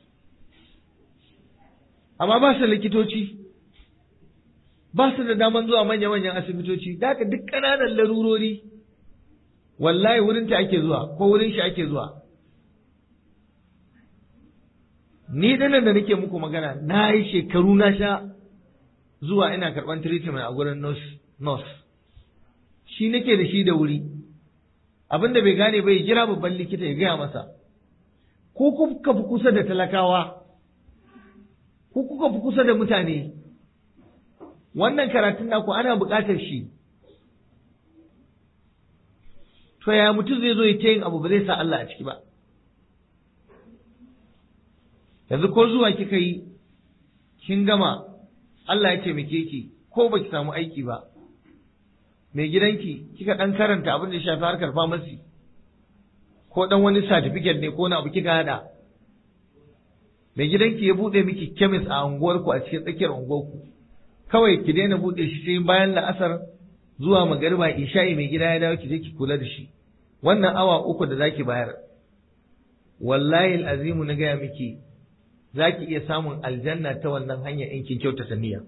amma ba su likitoci ba su da daman zuwa manya-manyan asibitoci da haka duk ƙananan larurori wallahi wurin ta ake zuwa ko wurin shi ake zuwa ni dinan da nake muku magana na yi shekaru na sha zuwa ina karɓar treatment a gurin nurse shi nake da shi da wuri abin da bai gane bai jira babban likita ya gaya masa ko kuka fi kusa da talakawa ko kuka fi kusa da mutane wannan karatun naku ana buƙatar shi to ya mutum zai zo ya ta yin abu ba zai sa Allah a ciki ba yanzu ko zuwa kika yi kin gama Allah ya taimake ki ko baki samu aiki ba mai gidanki kika dan karanta abin da ya shafi harkar famasi ko dan wani certificate ne ko na abu kika hada mai gidanki ya bude miki chemist a unguwarku a cikin tsakiyar unguwarku kawai ki daina bude shi sai bayan la'asar zuwa magariba isha'i mai gida ya dawo ki je ki kula da shi wannan awa uku da zaki bayar wallahi al'azimu na gaya miki zaki iya samun aljanna ta wannan hanya in kin kyautata niyya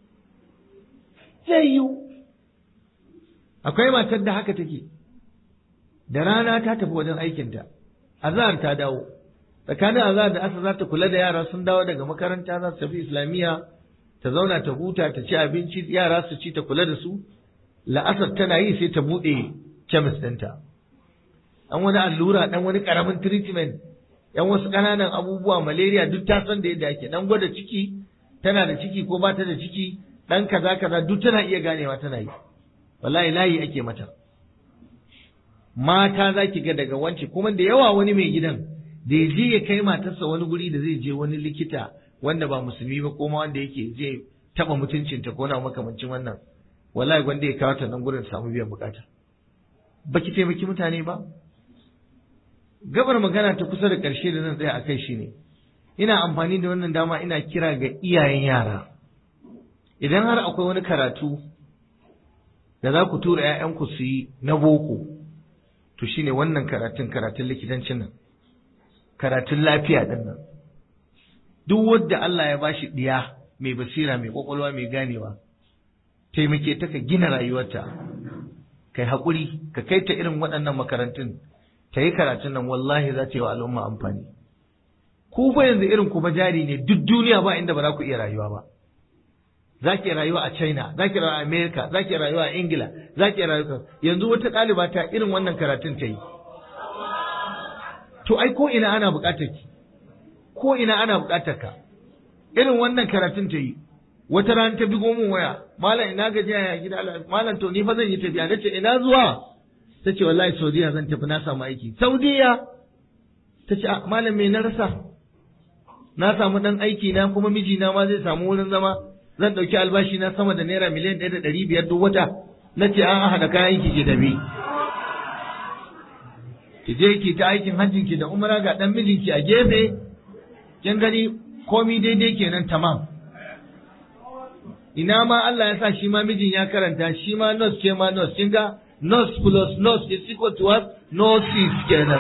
zai yiwu akwai matar da haka take da rana ta tafi wajen aikinta azhar ta dawo tsakanin azhar da asa za ta kula da yara sun dawo daga makaranta za su tafi islamiyya ta zauna ta huta ta ci abinci yara su ci ta kula da su la'asar tana yi sai ta buɗe kemis ɗinta an wani allura ɗan wani ƙaramin treatment yan wasu ƙananan abubuwa malaria duk ta san da yadda ake ɗan gwada ciki tana da ciki ko ba ta da ciki ɗan kaza kaza duk tana iya ganewa tana yi wallahi layi ake mata mata za ki ga daga wance kuma da yawa wani mai gidan da ya je ya kai matarsa wani guri da zai je wani likita wanda ba musulmi ba ko ma wanda yake je taba mutuncinta ko na makamancin wannan wallahi gwanda ya kawo ta nan gurin samu biyan bukata baki taimaki mutane ba gabar magana ta kusa da ƙarshe da zan tsaya a kai shine ina amfani da wannan dama ina kira ga iyayen yara idan har akwai wani karatu da za ku tura 'ya'yanku su yi na boko to shine wannan karatun karatun likitancin nan karatun lafiya din nan duk wanda Allah ya bashi diya mai basira mai kwakwalwa mai ganewa taimake ta ka gina rayuwarta kai haƙuri ka kai ta irin waɗannan makarantun ta yi karatun nan wallahi za ta yi wa al'umma amfani ku fa yanzu irin ku ba jari ne duk duniya ba inda ba za ku iya rayuwa ba za ki rayuwa a China, za ki rayuwa a Amerika, za ki rayuwa a Ingila, za ki rayuwa yanzu wata ɗaliba ta irin wannan karatun ta yi. To ai ko ina ana buƙatar ki, ko ina ana buƙatar ka. Irin wannan karatun ta yi. Wata rana ta bigo min waya, malam ina gajiya ya gida malam to ni fa zan yi tafiya, nace ina zuwa? Ta ce wallahi Saudiya zan tafi na samu aiki. Saudiya? Ta ce malam me na rasa? Na samu ɗan aiki na kuma mijina ma zai samu wurin zama. zan ɗauki albashi na sama da naira miliyan ɗaya da ɗari biyar duk wata na ce an haɗa kayan ki ke tafi ki je ki ta aikin hajjin ki da umara ga ɗan mijinki a gefe kin gani komi daidai kenan tamam ina ma Allah ya sa shi ma mijin ya karanta shi ma nurse ke ma nurse kin ga nurse plus nurse is equal to what nurses kenan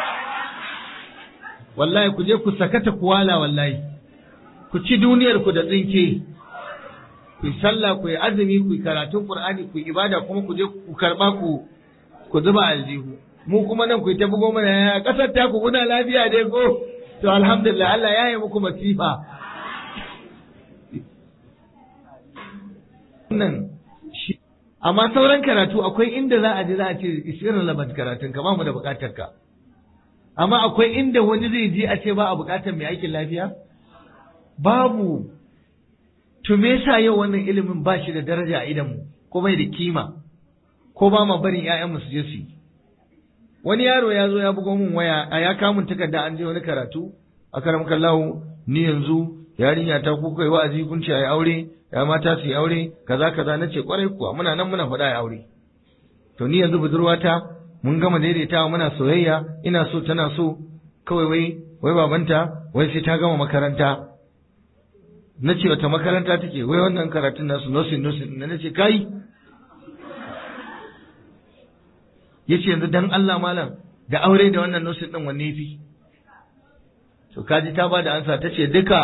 wallahi ku je ku sakata kuwala wallahi ku ci duniyar ku da tsinke ku yi sallah ku yi azumi ku yi karatun qur'ani ku yi ibada kuma ku je ku karba ku ku zuba aljihu mu kuma nan ku yi ta bugo mana ya kasar ta ku kuna lafiya dai ko to alhamdulillah Allah ya yi muku masifa nan amma sauran karatu akwai inda za a je za a ce isirin labar karatun ka ba mu da bukatar ka amma akwai inda wani zai je a ce ba a bukatar mai aikin lafiya babu to me yasa yau wannan ilimin ba shi da daraja a idan mu ko bai da kima ko ba ma barin ƴaƴanmu su je su yi wani yaro ya zo ya bugo min waya a ya kamun takarda an je wani karatu a karam kallahu ni yanzu yarinya ta ku kai wa'azi kun ce ai aure ya mata su yi aure kaza kaza nace kwarai kuwa muna nan muna faɗa ai aure to ni yanzu budurwata mun gama daidaitawa muna soyayya ina so tana so kawai wai wai babanta wai sai ta gama makaranta na ce wata makaranta take wai wannan karatun nasu nursing nursing na nace kai yace yanzu dan Allah malam da aure da wannan nursing din wanne fi to kaji ta bada ansa tace duka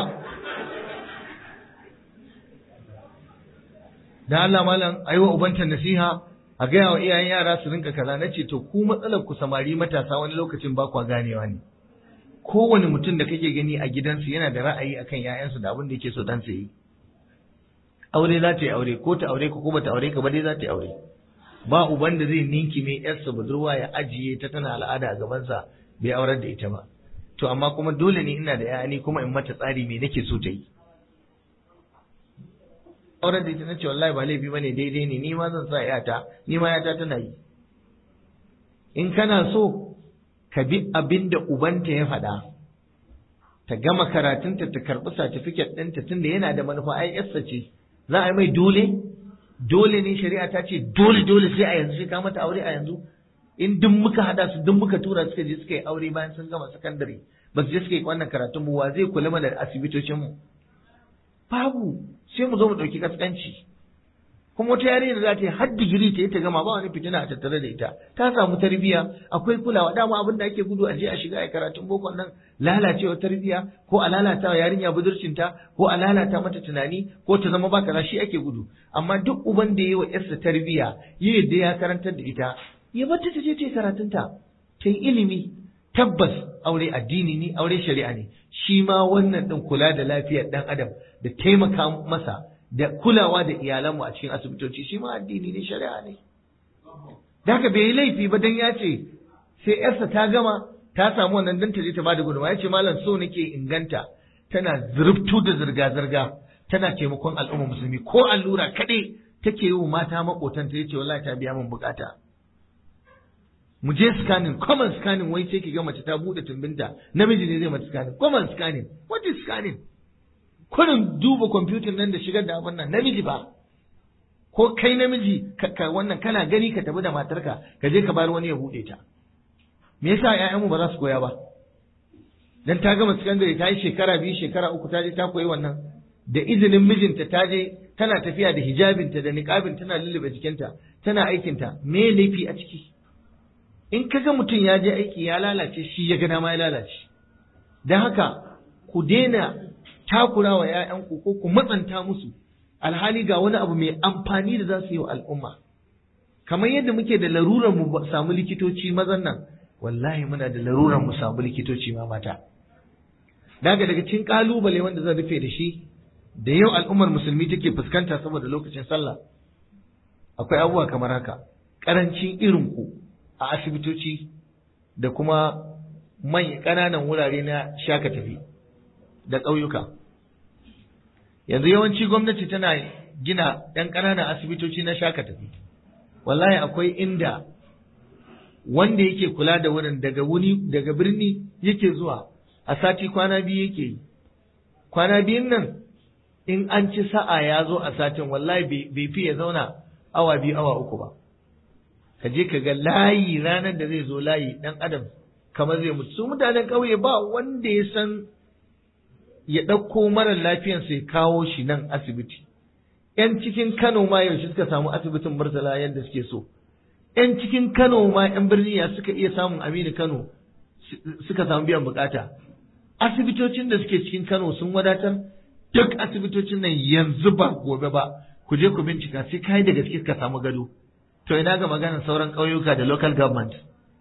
dan Allah malam aiwa ubanta nasiha a gaya wa iyayen yara su rinka kaza nace to ku matsalar ku samari matasa wani lokacin ba kwa ganewa ne kowane mutum da kake gani a gidansu yana da ra'ayi akan ‘ya'yansu da abin da yake so dan su yi. Aure za ta yi aure, ko ta aure ko kuma ta aure ka ba dai za ta yi aure. Ba uban da zai ninki mai ‘yarsa budurwa ya ajiye ta tana al'ada a gabansa bai aurar da ita ba. To amma kuma dole ne ina da ‘ya'ya ni kuma in mata tsari me nake so ta yi. Aurar da ita na ce wallahi ba laifi bane daidai ne ni ma zan sa ‘yata ni ma ‘yata tana yi. In kana so ka bi abin da ubanta ya faɗa ta gama karatunta ta karɓi satifiket ɗinta tunda yana da manufa ai yarsa ce za a yi mai dole dole ne shari'a ta ce dole dole sai a yanzu sai ka mata aure a yanzu in duk muka haɗa su duk muka tura suka je suka yi aure bayan sun gama sakandare ba su je suka yi wannan karatun mu wa zai kula mana da asibitocin mu babu sai mu zo mu ɗauki kaskanci kuma wata yarinya da za ta yi har digiri ta yi ta gama ba wani fitina a tattare da ita ta samu tarbiyya akwai kulawa dama abin da ake gudu a je a shiga a karatun boko nan lalacewa tarbiyya ko a lalata wa yarinya budurcinta ko a lalata mata tunani ko ta zama ba kaza shi ake gudu amma duk uban da ya yi wa yarsa tarbiyya ya yadda ya karantar da ita ya bar ta je ta yi karatunta ta yi ilimi tabbas aure addini ne aure shari'a ne shi ma wannan din kula da lafiyar dan adam da taimaka masa da kulawa da iyalanmu a cikin asibitoci shi ma addini ne shari'a ne da haka bai yi laifi ba dan ya ce sai yarsa ta gama ta samu wannan dan ta je ta bada gudunmawa ya ce malam so nake inganta tana zurftu da zirga-zirga tana taimakon al'umma musulmi ko allura kaɗai take yi wa mata makotanta ya ce wallahi ta biya min bukata mu je scanning common scanning wai sai ki ga mace ta bude tumbinta namiji ne zai mata scanning common scanning what is scanning kurin duba kwamfutin nan da shigar da abin nan namiji ba ko kai namiji ka wannan kana gani ka tafi da matarka ka je ka bar wani ya buɗe ta me yasa ƴaƴanmu ba za su koya ba dan ta gama sakandare ta yi shekara biyu shekara uku ta je ta koyi wannan da izinin mijinta ta je tana tafiya da hijabinta da niqabin tana lullube jikinta tana aikinta me laifi a ciki in kaga mutum ya je aiki ya lalace shi ya ga dama ya lalace dan haka ku daina takura wa ‘ya'yanku ko ku matsanta musu alhali ga wani abu mai amfani da za su yi wa al'umma. Kamar yadda muke da larurar mu samu likitoci mazan nan, wallahi muna da larurar mu samu likitoci ma mata. Daga daga cikin ƙalubale wanda zan rufe da shi, da yau al'ummar musulmi take fuskanta saboda lokacin sallah. Akwai abubuwa kamar haka, ƙarancin irin ku a asibitoci da kuma manyan ƙananan wurare na shaka tafi da ƙauyuka. yanzu yawanci gwamnati tana gina ɗan ƙananan asibitoci na shaka tafi wallahi akwai inda wanda yake kula da wurin daga wuni daga birni yake zuwa a sati kwana biyu yake yi kwana biyun nan in an ci sa'a ya zo a satin wallahi bai fi ya zauna awa biyu awa uku ba ka je ka ga layi ranar da zai zo layi ɗan adam kamar zai mutu su mutanen ƙauye ba wanda ya san ya ɗauko mara lafiyansa ya kawo shi nan asibiti. ‘Yan cikin Kano ma yaushe suka samu asibitin Murtala yadda suke so. ‘Yan cikin Kano ma ‘yan birni ya suka iya samun Aminu Kano suka samu biyan bukata. Asibitocin da suke cikin Kano sun wadatar duk asibitocin nan yanzu ba gobe ba ku je ku bincika sai kai da gaske ka samu gado. To ina ga maganar sauran ƙauyuka da local government.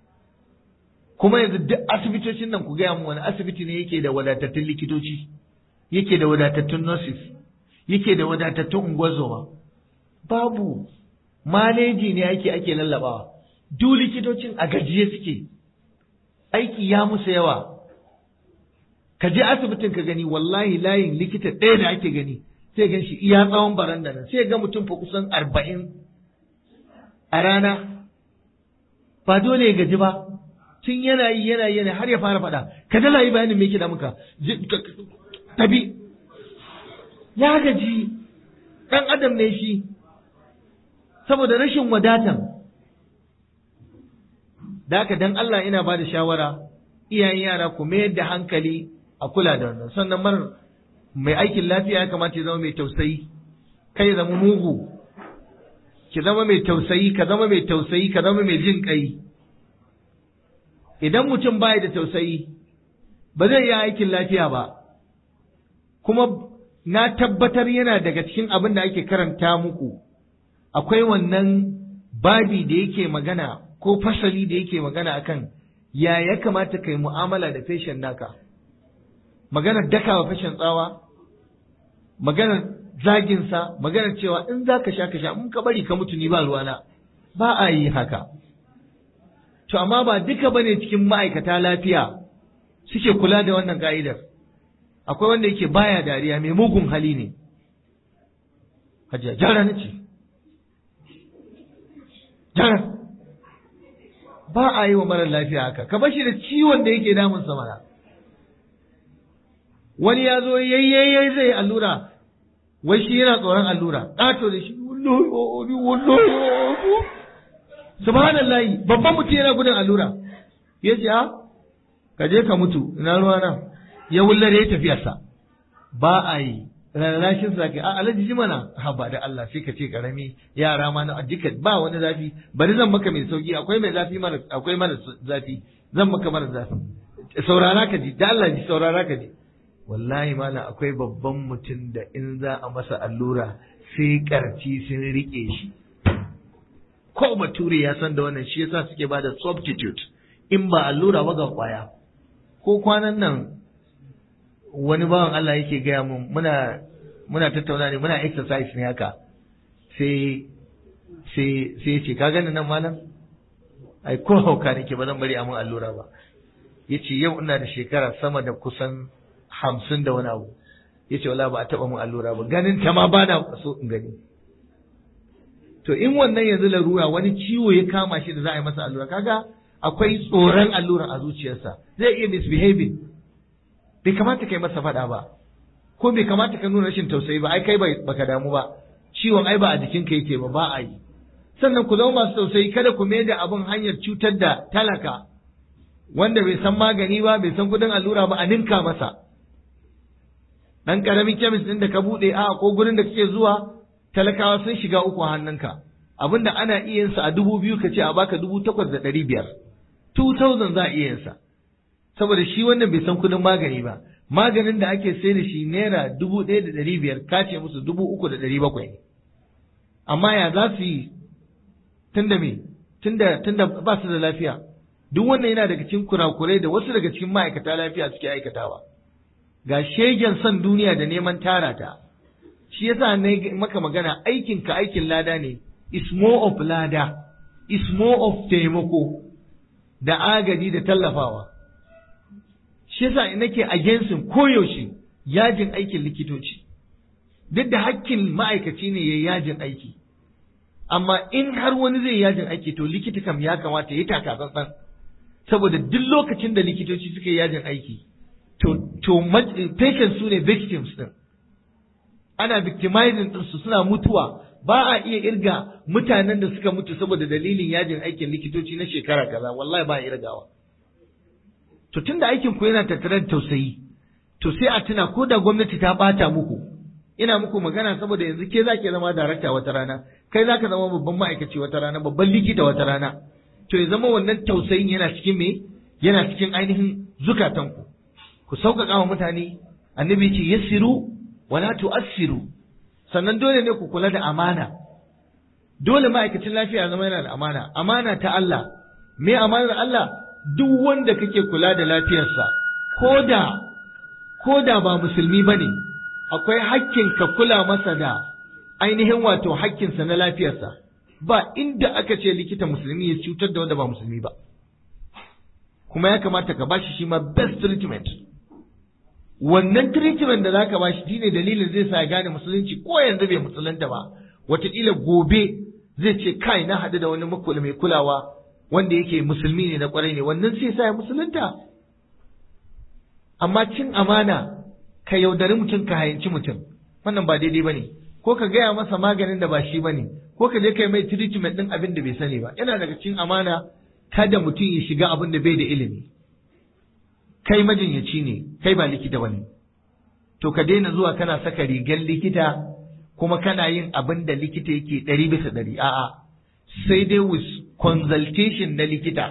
kuma yanzu duk asibitocin nan ku gaya mu wani asibiti ne yake da wadatattun likitoci yake da wadatattun nurses yake da wadatattun ungozoma babu maleji ne ake ake lallabawa duk likitocin a gajiye suke aiki ya musu yawa ka je asibitin ka gani wallahi layin likita ɗaya da ake gani sai gan shi iya tsawon baranda nan sai ga mutum fa kusan arba'in a rana ba dole ya gaji ba tun yana yi yana yi yana har ya fara faɗa ka dala yi bayanin me yake da muka tabi ya gaji ɗan adam ne shi saboda rashin wadatan da haka dan Allah ina ba da shawara iyayen yara ku mayar da hankali a kula da wannan sannan mar mai aikin lafiya ya kamata ya zama mai tausayi kai zama mugu ki zama mai tausayi ka zama mai tausayi ka zama mai jin kai idan mutum baya da tausayi ba zai iya aikin lafiya ba kuma na tabbatar yana daga cikin abin da ake karanta muku akwai wannan babi da yake magana ko fasali da yake magana akan ya ya kamata kai mu'amala da feshin naka maganar dakawa fashin tsawa maganar zaginsa maganar cewa in za ka sha ka sha in ka bari ka mutu ni ba ruwana ba a yi haka to amma ba duka bane cikin ma'aikata lafiya suke kula da wannan ka'idar akwai wanda yake baya dariya mai mugun hali ne hajiya jara na ce jara ba a yi wa marar lafiya haka ka bashi da ciwon da yake damun sa mana wani ya zo yayyayyai zai allura wai shi yana tsoron allura ƙato da shi wallahi wallahi subhanallahi babban mutum yana gudun allura ya ce a ka je ka mutu ina ruwa nan ya wullare ya tafiyarsa ba a yi rarrashin sa kai a alaji ji mana ha ba da Allah sai ka ce karami yara ma na duka ba wani zafi bari zan maka mai sauki akwai mai zafi mara akwai mara zafi zan maka mara zafi saurara ka ji da Allah ji saurara ka ji wallahi mana akwai babban mutum da in za a masa allura sai karci sun rike shi ko bature ya san da wannan shi yasa suke ba da substitute in ba allura ba ga kwaya ko kwanan nan wani bawan Allah yake gaya mun muna muna tattauna ne muna exercise ne haka sai sai sai ce ka gani nan malam ai ko hauka nake ba zan bari a mun allura ba yace yau ina da shekara sama da kusan hamsin da wani abu yace wala ba a taba mun allura ba ganin ta ma bana so in gani to in wannan yanzu larura wani ciwo ya kama shi da za a yi masa allura kaga akwai tsoron allura a zuciyarsa zai iya misbehaving bai kamata kai masa faɗa ba ko bai kamata ka nuna rashin tausayi ba ai kai baka damu ba ciwon ai ba a jikinka yake ba ba a yi sannan ku zama masu tausayi kada ku mai da abin hanyar cutar da talaka wanda bai san magani ba bai san kudin allura ba a ninka masa dan karamin kemis din da ka bude a ko gurin da kake zuwa talakawa sun shiga uku a hannunka abinda ana iya yin sa a dubu biyu ka ce a baka dubu takwas da ɗari biyar 2000 za a iya yin sa saboda shi wannan bai san kudin magani ba maganin da ake sai da shi naira dubu ɗaya da ɗari biyar ka ce musu dubu uku da ɗari bakwai amma ya za su yi tunda me tunda tunda ba su da lafiya duk wannan yana daga cikin kurakurai da wasu daga cikin ma'aikata lafiya suke aikatawa ga shegen son duniya da neman tara ta shi yasa na maka magana aikin ka aikin lada ne is more of lada is more of taimako da agadi da tallafawa shi yasa nake against koyaushe yajin aikin likitoci duk da hakkin ma'aikaci ne ya yajin aiki amma in har wani zai yajin aiki to likita kam ya kamata ya taka tsantsan saboda duk lokacin da likitoci suka yi yajin aiki to to patients su ne victims din ana victimizing din su suna mutuwa ba a iya irga mutanen da suka mutu saboda dalilin yajin aikin likitoci na shekara kaza wallahi ba a irgawa to tunda aikin ku yana tattare da tausayi to sai a tuna ko da gwamnati ta bata muku ina muku magana saboda yanzu ke za ki zama darakta wata rana kai za ka zama babban ma'aikaci wata rana babban likita wata rana to ya zama wannan tausayin yana cikin me yana cikin ainihin zukatanku ku sauƙaƙa wa mutane annabi ce yassiru wala tu'assiru sannan dole ne ku kula da amana dole ma'aikacin lafiya zama yana da amana amana ta Allah me amanar Allah duk wanda kake kula da lafiyarsa ko da ko da ba musulmi bane akwai hakkin ka kula masa da ainihin wato hakkinsa na lafiyarsa ba inda aka ce likita musulmi ya cutar da wanda ba musulmi ba kuma ya kamata ka bashi shi ma best treatment wannan treatment da zaka bashi shine dalilin zai sa ya gane musulunci ko yanzu bai musulunta ba wataƙila gobe zai ce kai na haɗu da wani makula mai kulawa wanda yake musulmi ne na ƙwarai ne wannan sai sa ya musulunta amma cin amana ka yaudari mutum ka hayanci mutum wannan ba daidai ba ne ko ka gaya masa maganin da ba shi ba ne ko ka je kai mai treatment ɗin abin da bai sani ba yana daga cin amana kada mutum ya shiga abin da bai da ilimi kai majinyaci ne kai ba likita bane to ka daina zuwa kana saka rigar likita kuma kana yin abin da likita yake ɗari bisa ɗari a'a sai dai with consultation na likita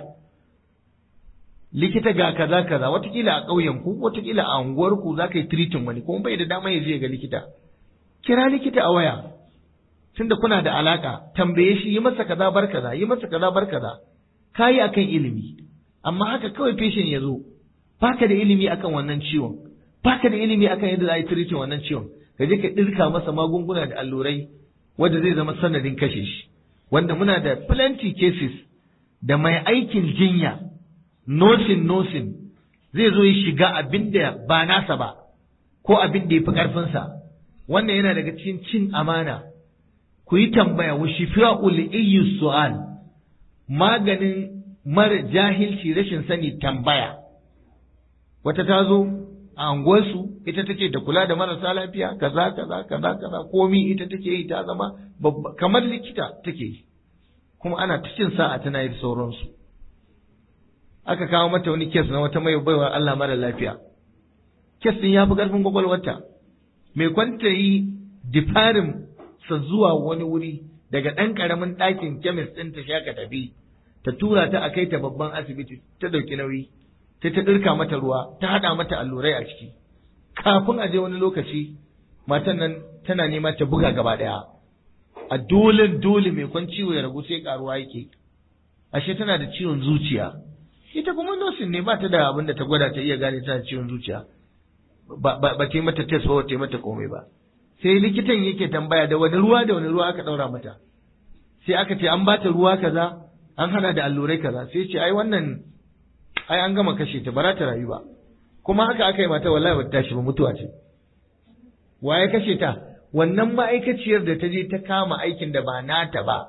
likita ga kaza kaza watakila a ƙauyen ku watakila a unguwar ku za ka yi treating wani kuma bai da dama ya je ga likita kira likita a waya tunda kuna da alaka tambaye shi yi masa kaza bar kaza yi masa kaza bar kaza kayi akan ilimi amma haka kawai patient ya zo baka da ilimi akan wannan ciwon baka da ilimi akan yadda za a yi treating wannan ciwon ka je ka dirka masa magunguna da allurai wanda zai zama sanadin kashe shi wanda muna da plenty cases da mai aikin jinya nosin nosin zai zo ya shiga abin da ba nasa ba ko abin da ya fi ƙarfinsa wannan yana daga cikin cin amana ku yi tambaya wa shifa'ul iyyu su'al maganin mara jahilci rashin sani tambaya wata ta zo a unguwarsu ita take da kula da marasa lafiya kaza kaza kaza kaza komi ita take yi ta zama kamar likita take yi kuma ana ta cin sa'a tana yi sauransu aka kawo mata wani kes na wata mai baiwa Allah mara lafiya kes din ya fi ƙarfin kwakwalwarta mai kwanta yi difarin sa zuwa wani wuri daga ɗan ƙaramin ɗakin kemis ɗin ta shaka tafi ta tura ta a kai ta babban asibiti ta ɗauki nauyi ta ta ɗirka mata ruwa ta haɗa mata allurai a ciki kafin a je wani lokaci matan nan tana nema ta buga gaba ɗaya a dole dole mai kwan ciwo ya ragu sai karuwa yake ashe tana da ciwon zuciya ita kuma nosin ne ba ta da abin da ta gwada ta iya gane tana ciwon zuciya ba ta yi mata test ba ta yi mata komai ba sai likitan yake tambaya da wani ruwa da wani ruwa aka ɗaura mata sai aka ce an bata ruwa kaza an hana da allurai kaza sai ce ai wannan ai an gama kashe ta ba za ta rayu ba kuma haka aka yi mata wallahi ba ta tashi ba mutuwa ce waye kashe ta wannan ma'aikaciyar da ta je ta kama aikin da ba nata ba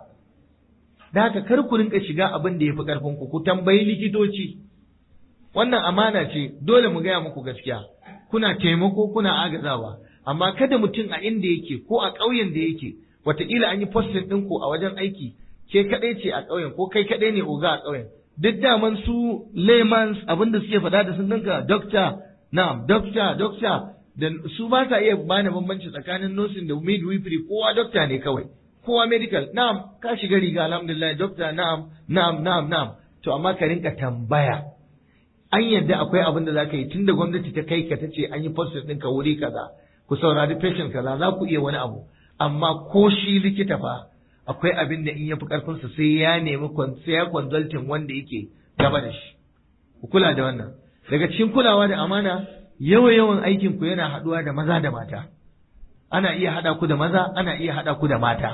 da haka kar ku rinka shiga abin da ya fi ƙarfin ku ku tambayi likitoci wannan amana ce dole mu gaya muku gaskiya kuna taimako kuna agazawa amma kada mutum a inda yake ko a ƙauyen da yake wataƙila an yi postin ɗinku a wajen aiki ke kaɗai ce a ƙauyen ko kai kaɗai ne oga a ƙauyen duk daman su laymans abin da suke faɗa da sun dinka dokta na'am dokta dokta da su ba sa iya bani bambanci tsakanin nursing da midwifery kowa dokta ne kawai kowa medical na'am ka shiga riga alhamdulillah dokta na'am na'am na'am na'am to amma ka rinka tambaya an yadda akwai abin da zaka yi tunda gwamnati ta kai ka ta ce an yi posting ɗinka wuri kaza ku saurari patient kaza za ku iya wani abu amma ko shi likita fa akwai abin da in ya fi ƙarfinsa sai ya nemi sai ya consulting wanda yake gaba da shi ku kula da wannan daga cikin kulawa da amana yawan yawan aikin ku yana haɗuwa da maza da mata ana iya haɗa ku da maza ana iya haɗa ku da mata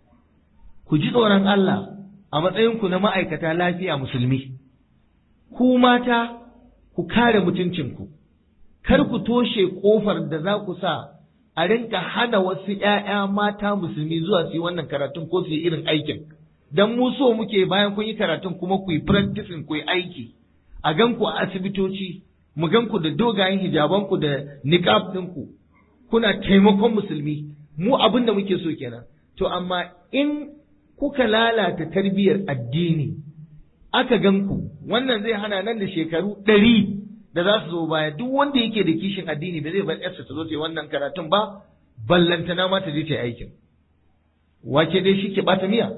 ku ji tsoron Allah a matsayin ku na ma'aikata lafiya musulmi ku mata ku kare mutuncinku kar ku toshe kofar da za ku sa a rinka hana wasu ‘ya'ya mata musulmi zuwa su yi wannan karatun ko su yi irin aikin. Don mu so muke bayan kun yi karatun kuma ku yi practicing ku yi aiki, a gan ku a asibitoci, mu gan ku da dogayen hijabanku da niqab ɗinku, kuna taimakon musulmi, mu abin da muke so kenan. To amma in kuka lalata tarbiyyar addini, aka gan ku, wannan zai hana nan da shekaru ɗari da za su zo baya duk wanda yake da kishin addini ba zai bar yarsa ta zo ta yi wannan karatun ba ballantana ma ta je ta yi aikin wace dai shi ke bata miya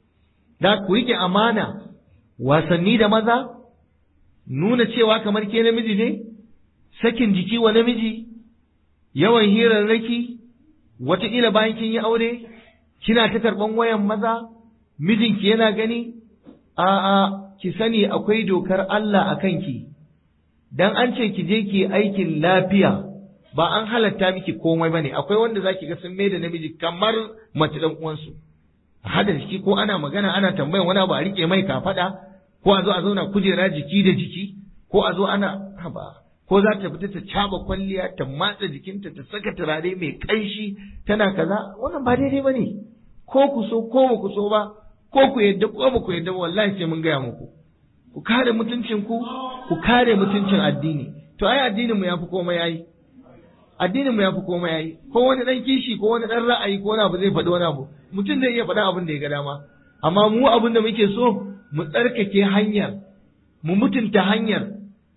da ku rike amana wasanni da maza nuna cewa kamar ke namiji ne sakin jiki wa namiji yawan hirarraki wataƙila bayan kin yi aure kina ta karɓan wayan maza mijinki yana gani a'a ki sani akwai dokar Allah a kanki dan an ce ki je ki aikin lafiya ba an halatta miki komai bane akwai wanda zaki ga sun da namiji kamar mace dan uwansu a hada jiki ko ana magana ana tambayan wani abu a rike mai kafada ko a zo a zauna kujera jiki da jiki ko a zo ana haba ko za ta fita ta caba kwalliya ta matsa jikinta ta saka turare mai kanshi tana kaza wannan ba daidai ba ne ko ku so ko ba ku so ba ko ku yadda ko ba ku yadda ba wallahi sai mun gaya muku ku kare mutuncin ku ku kare mutuncin addini to ai addinin mu yafi komai yayi addinin mu yafi komai yayi ko wani dan kishi ko wani dan ra'ayi ko wani abu zai faɗi wani abu mutum zai iya faɗa abin da ya ga dama amma mu abin da muke so mu tsarkake hanyar mu mutunta hanyar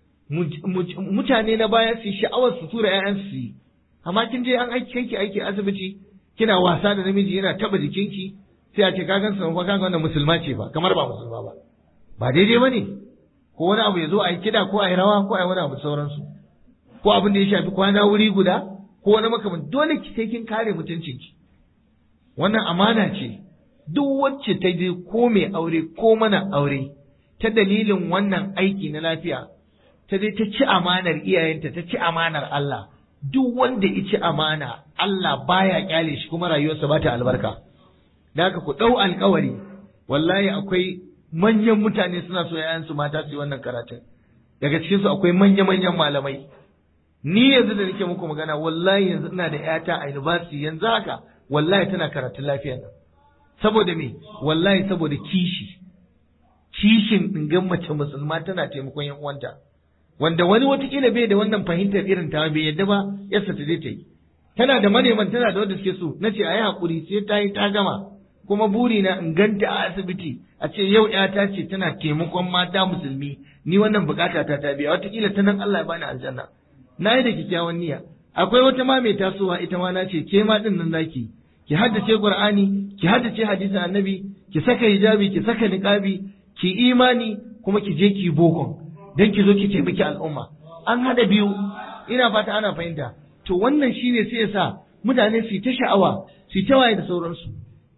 mutane na baya su sha'awar su tura ƴaƴan su yi amma kin je an aiki kanki aiki asibiti kina wasa da namiji yana taba jikinki sai a ce ka gan sa ka wannan musulma ce ba kamar ba musulma ba ba daidai bane ko wani abu ya zo a yi kida ko a yi rawa ko a yi wani abu sauransu ko abin da ya shafi kwana wuri guda ko wani makaman dole ki sai kin kare mutuncinki wannan amana ce duk wacce ta je ko mai aure ko mana aure ta dalilin wannan aiki na lafiya ta je ta ci amanar iyayenta ta ci amanar Allah duk wanda ya ci amana Allah baya kyale shi kuma rayuwarsa ba ta albarka da haka ku ɗau alkawari wallahi akwai manyan mutane suna so yayansu mata su yi wannan karatun daga cikinsu akwai manya-manyan malamai ni yanzu da nake muku magana wallahi yanzu ina da yata a university yanzu haka wallahi tana karatun lafiya nan saboda me wallahi saboda kishi kishin ɗingan mace musulma tana taimakon yan uwanta wanda wani watakila bai da wannan fahimtar irin ta bai yadda ba yasa ta je ta yi tana da maneman tana da wanda suke so na ce a yi haƙuri sai ta yi ta gama kuma buri na in ganta a asibiti a ce yau ƴata ce tana taimakon mata musulmi ni wannan bukata ta ta biya watakila ta nan Allah ya bani aljanna na yi da kyakkyawan niyya akwai wata ma mai tasowa ita ma na ce ke ma din nan zaki ki haddace qur'ani ki haddace hadisin annabi ki saka hijabi ki saka niqabi ki imani kuma ki je ki bokon dan ki zo ki taimaki al'umma an hada biyu ina fata ana fahimta to wannan shine sai ya sa mutane su ta sha'awa su ta waye da sauransu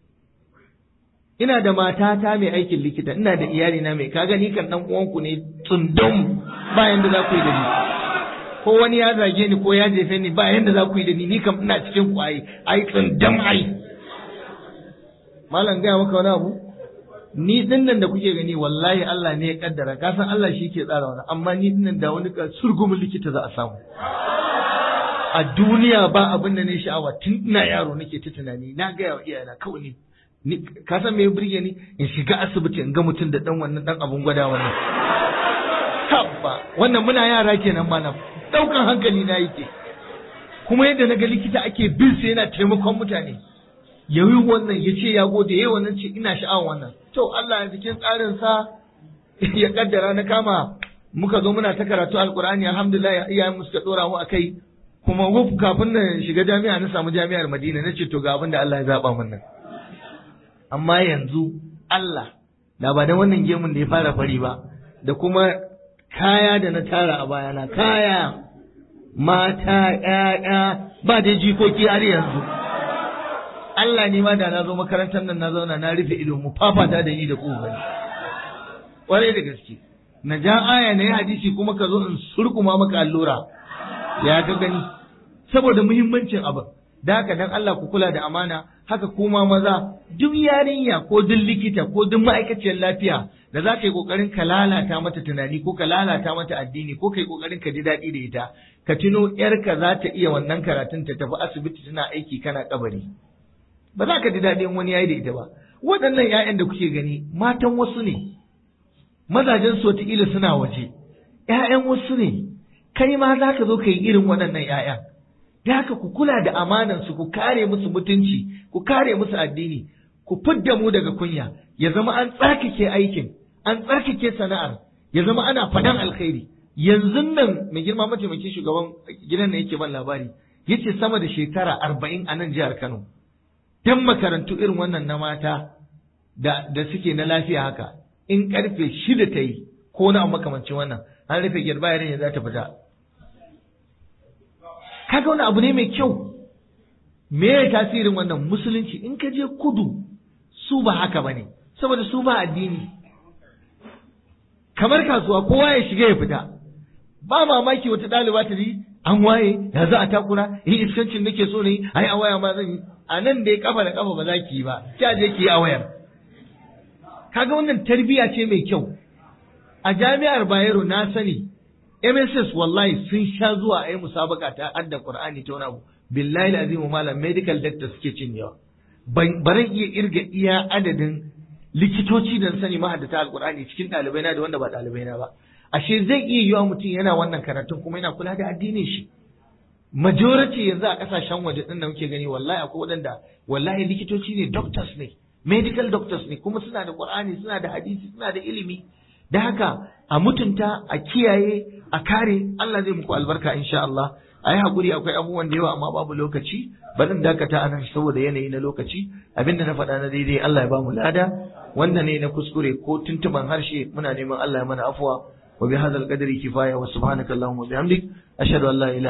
ina da matata mai aikin likita ina da iyali na mai kaga ni kan dan uwanku ne tsundum bayan da za ku yi da ni ko wani ya zage ni ko ya jefe ni ba yanda za ku yi da ni ni kam ina cikin ku ai ai tsundum ai malam gaya maka wani abu ni din nan da kuke gani wallahi Allah ne ya kaddara ka san Allah shi ke tsara wani amma ni din nan da wani ka surgumin likita za a samu a duniya ba abin da ne sha'awa tun ina yaro nake ta tunani na gaya wa iyayena kawai ni ka san me ya burge ni in shiga asibiti in ga mutum da dan wannan dan abun gwada wannan habba wannan muna yara kenan malam daukan hankali na yake kuma yadda na ga likita ake bin sa yana taimakon mutane yayi wannan ya ce ya gode yayi wannan ce ina sha'awar wannan to Allah ya cikin tsarin sa ya kaddara na kama muka zo muna ta karatu alqur'ani alhamdulillah iyayen mu suka dora mu akai kuma wuf kafin na shiga jami'a na samu jami'ar Madina nace to ga abin da Allah ya zaba min nan amma yanzu Allah da ba da wannan gemun da ya fara fari ba da kuma kaya da na tara a bayana kaya mata ƴaƴa ba da jikoki har yanzu Allah ne ma da na zo makarantar nan na zauna na rufe ido mu fafata da ni da ku bane kwarai da gaske na ja aya na yi hadisi kuma ka zo in surkuma maka allura ya ka gani saboda muhimmancin abin da haka dan Allah ku kula da amana haka kuma maza duk yarinya ko duk likita ko duk ma'aikaciyar lafiya da za ka yi kokarin ka lalata mata tunani ko ka lalata mata addini ko ka yi kokarin ka ji daɗi da ita ka tuno yarka za ta iya wannan karatun ta tafi asibiti tana aiki kana kabari ba za ka ji daɗin wani yayi da ita ba waɗannan 'ya'yan da kuke gani matan wasu ne mazajen su wataƙila suna waje 'ya'yan wasu ne kai ma za ka zo ka yi irin waɗannan 'ya'yan da haka ku kula da amanansu ku kare musu mutunci ku kare musu addini ku fidda mu daga kunya ya zama an tsarkake aikin an tsarkake sana'ar ya zama ana fadan alkhairi yanzu nan mai girma mataimakin shugaban gidan da yake ban labari yace sama da shekara arba'in a nan jihar Kano dan makarantu irin wannan na mata da da suke na lafiya haka in karfe shida ta yi ko na makamancin wannan an rufe girba yarin za ta fita kaga wani abu ne mai kyau me ya tasirin wannan musulunci in ka je kudu su ba haka bane saboda su ba addini kamar kasuwa kowa ya shiga ya fita ba mamaki wata ɗaliba ta an waye ya za a takura yi iskancin nake so ne ai a waya ma zan yi a nan da ya kafa da kafa ba za ki yi ba kya je ki yi a wayar kaga wannan tarbiya ce mai kyau a jami'ar Bayero na sani MSS wallahi sun sha zuwa a yi musabaka ta adda Qur'ani ta wani abu billahi azimu malam medical doctor suke cinyewa baran iya irga iya adadin likitoci da sani mahaddata alqur'ani cikin ɗalibai na da wanda ba ɗalibai na ba ashe zai iya yiwa mutum yana wannan karatun kuma yana kula da addinin shi majority yanzu a kasashen waje din da muke gani wallahi akwai waɗanda wallahi likitoci ne doctors ne medical doctors ne kuma suna da qur'ani suna da hadisi suna da ilimi da haka a mutunta a kiyaye a kare Allah zai muku albarka insha Allah a yi haƙuri akwai abubuwan da yawa amma babu lokaci bari in dakata a nan saboda yanayi na lokaci abinda na faɗa na daidai Allah ya ba mu lada wanda ne na kuskure ko tuntuban harshe muna neman Allah ya mana afuwa wa bi hadzal qadri kifaya wa subhanaka allahumma wa bihamdik ashhadu an la ilaha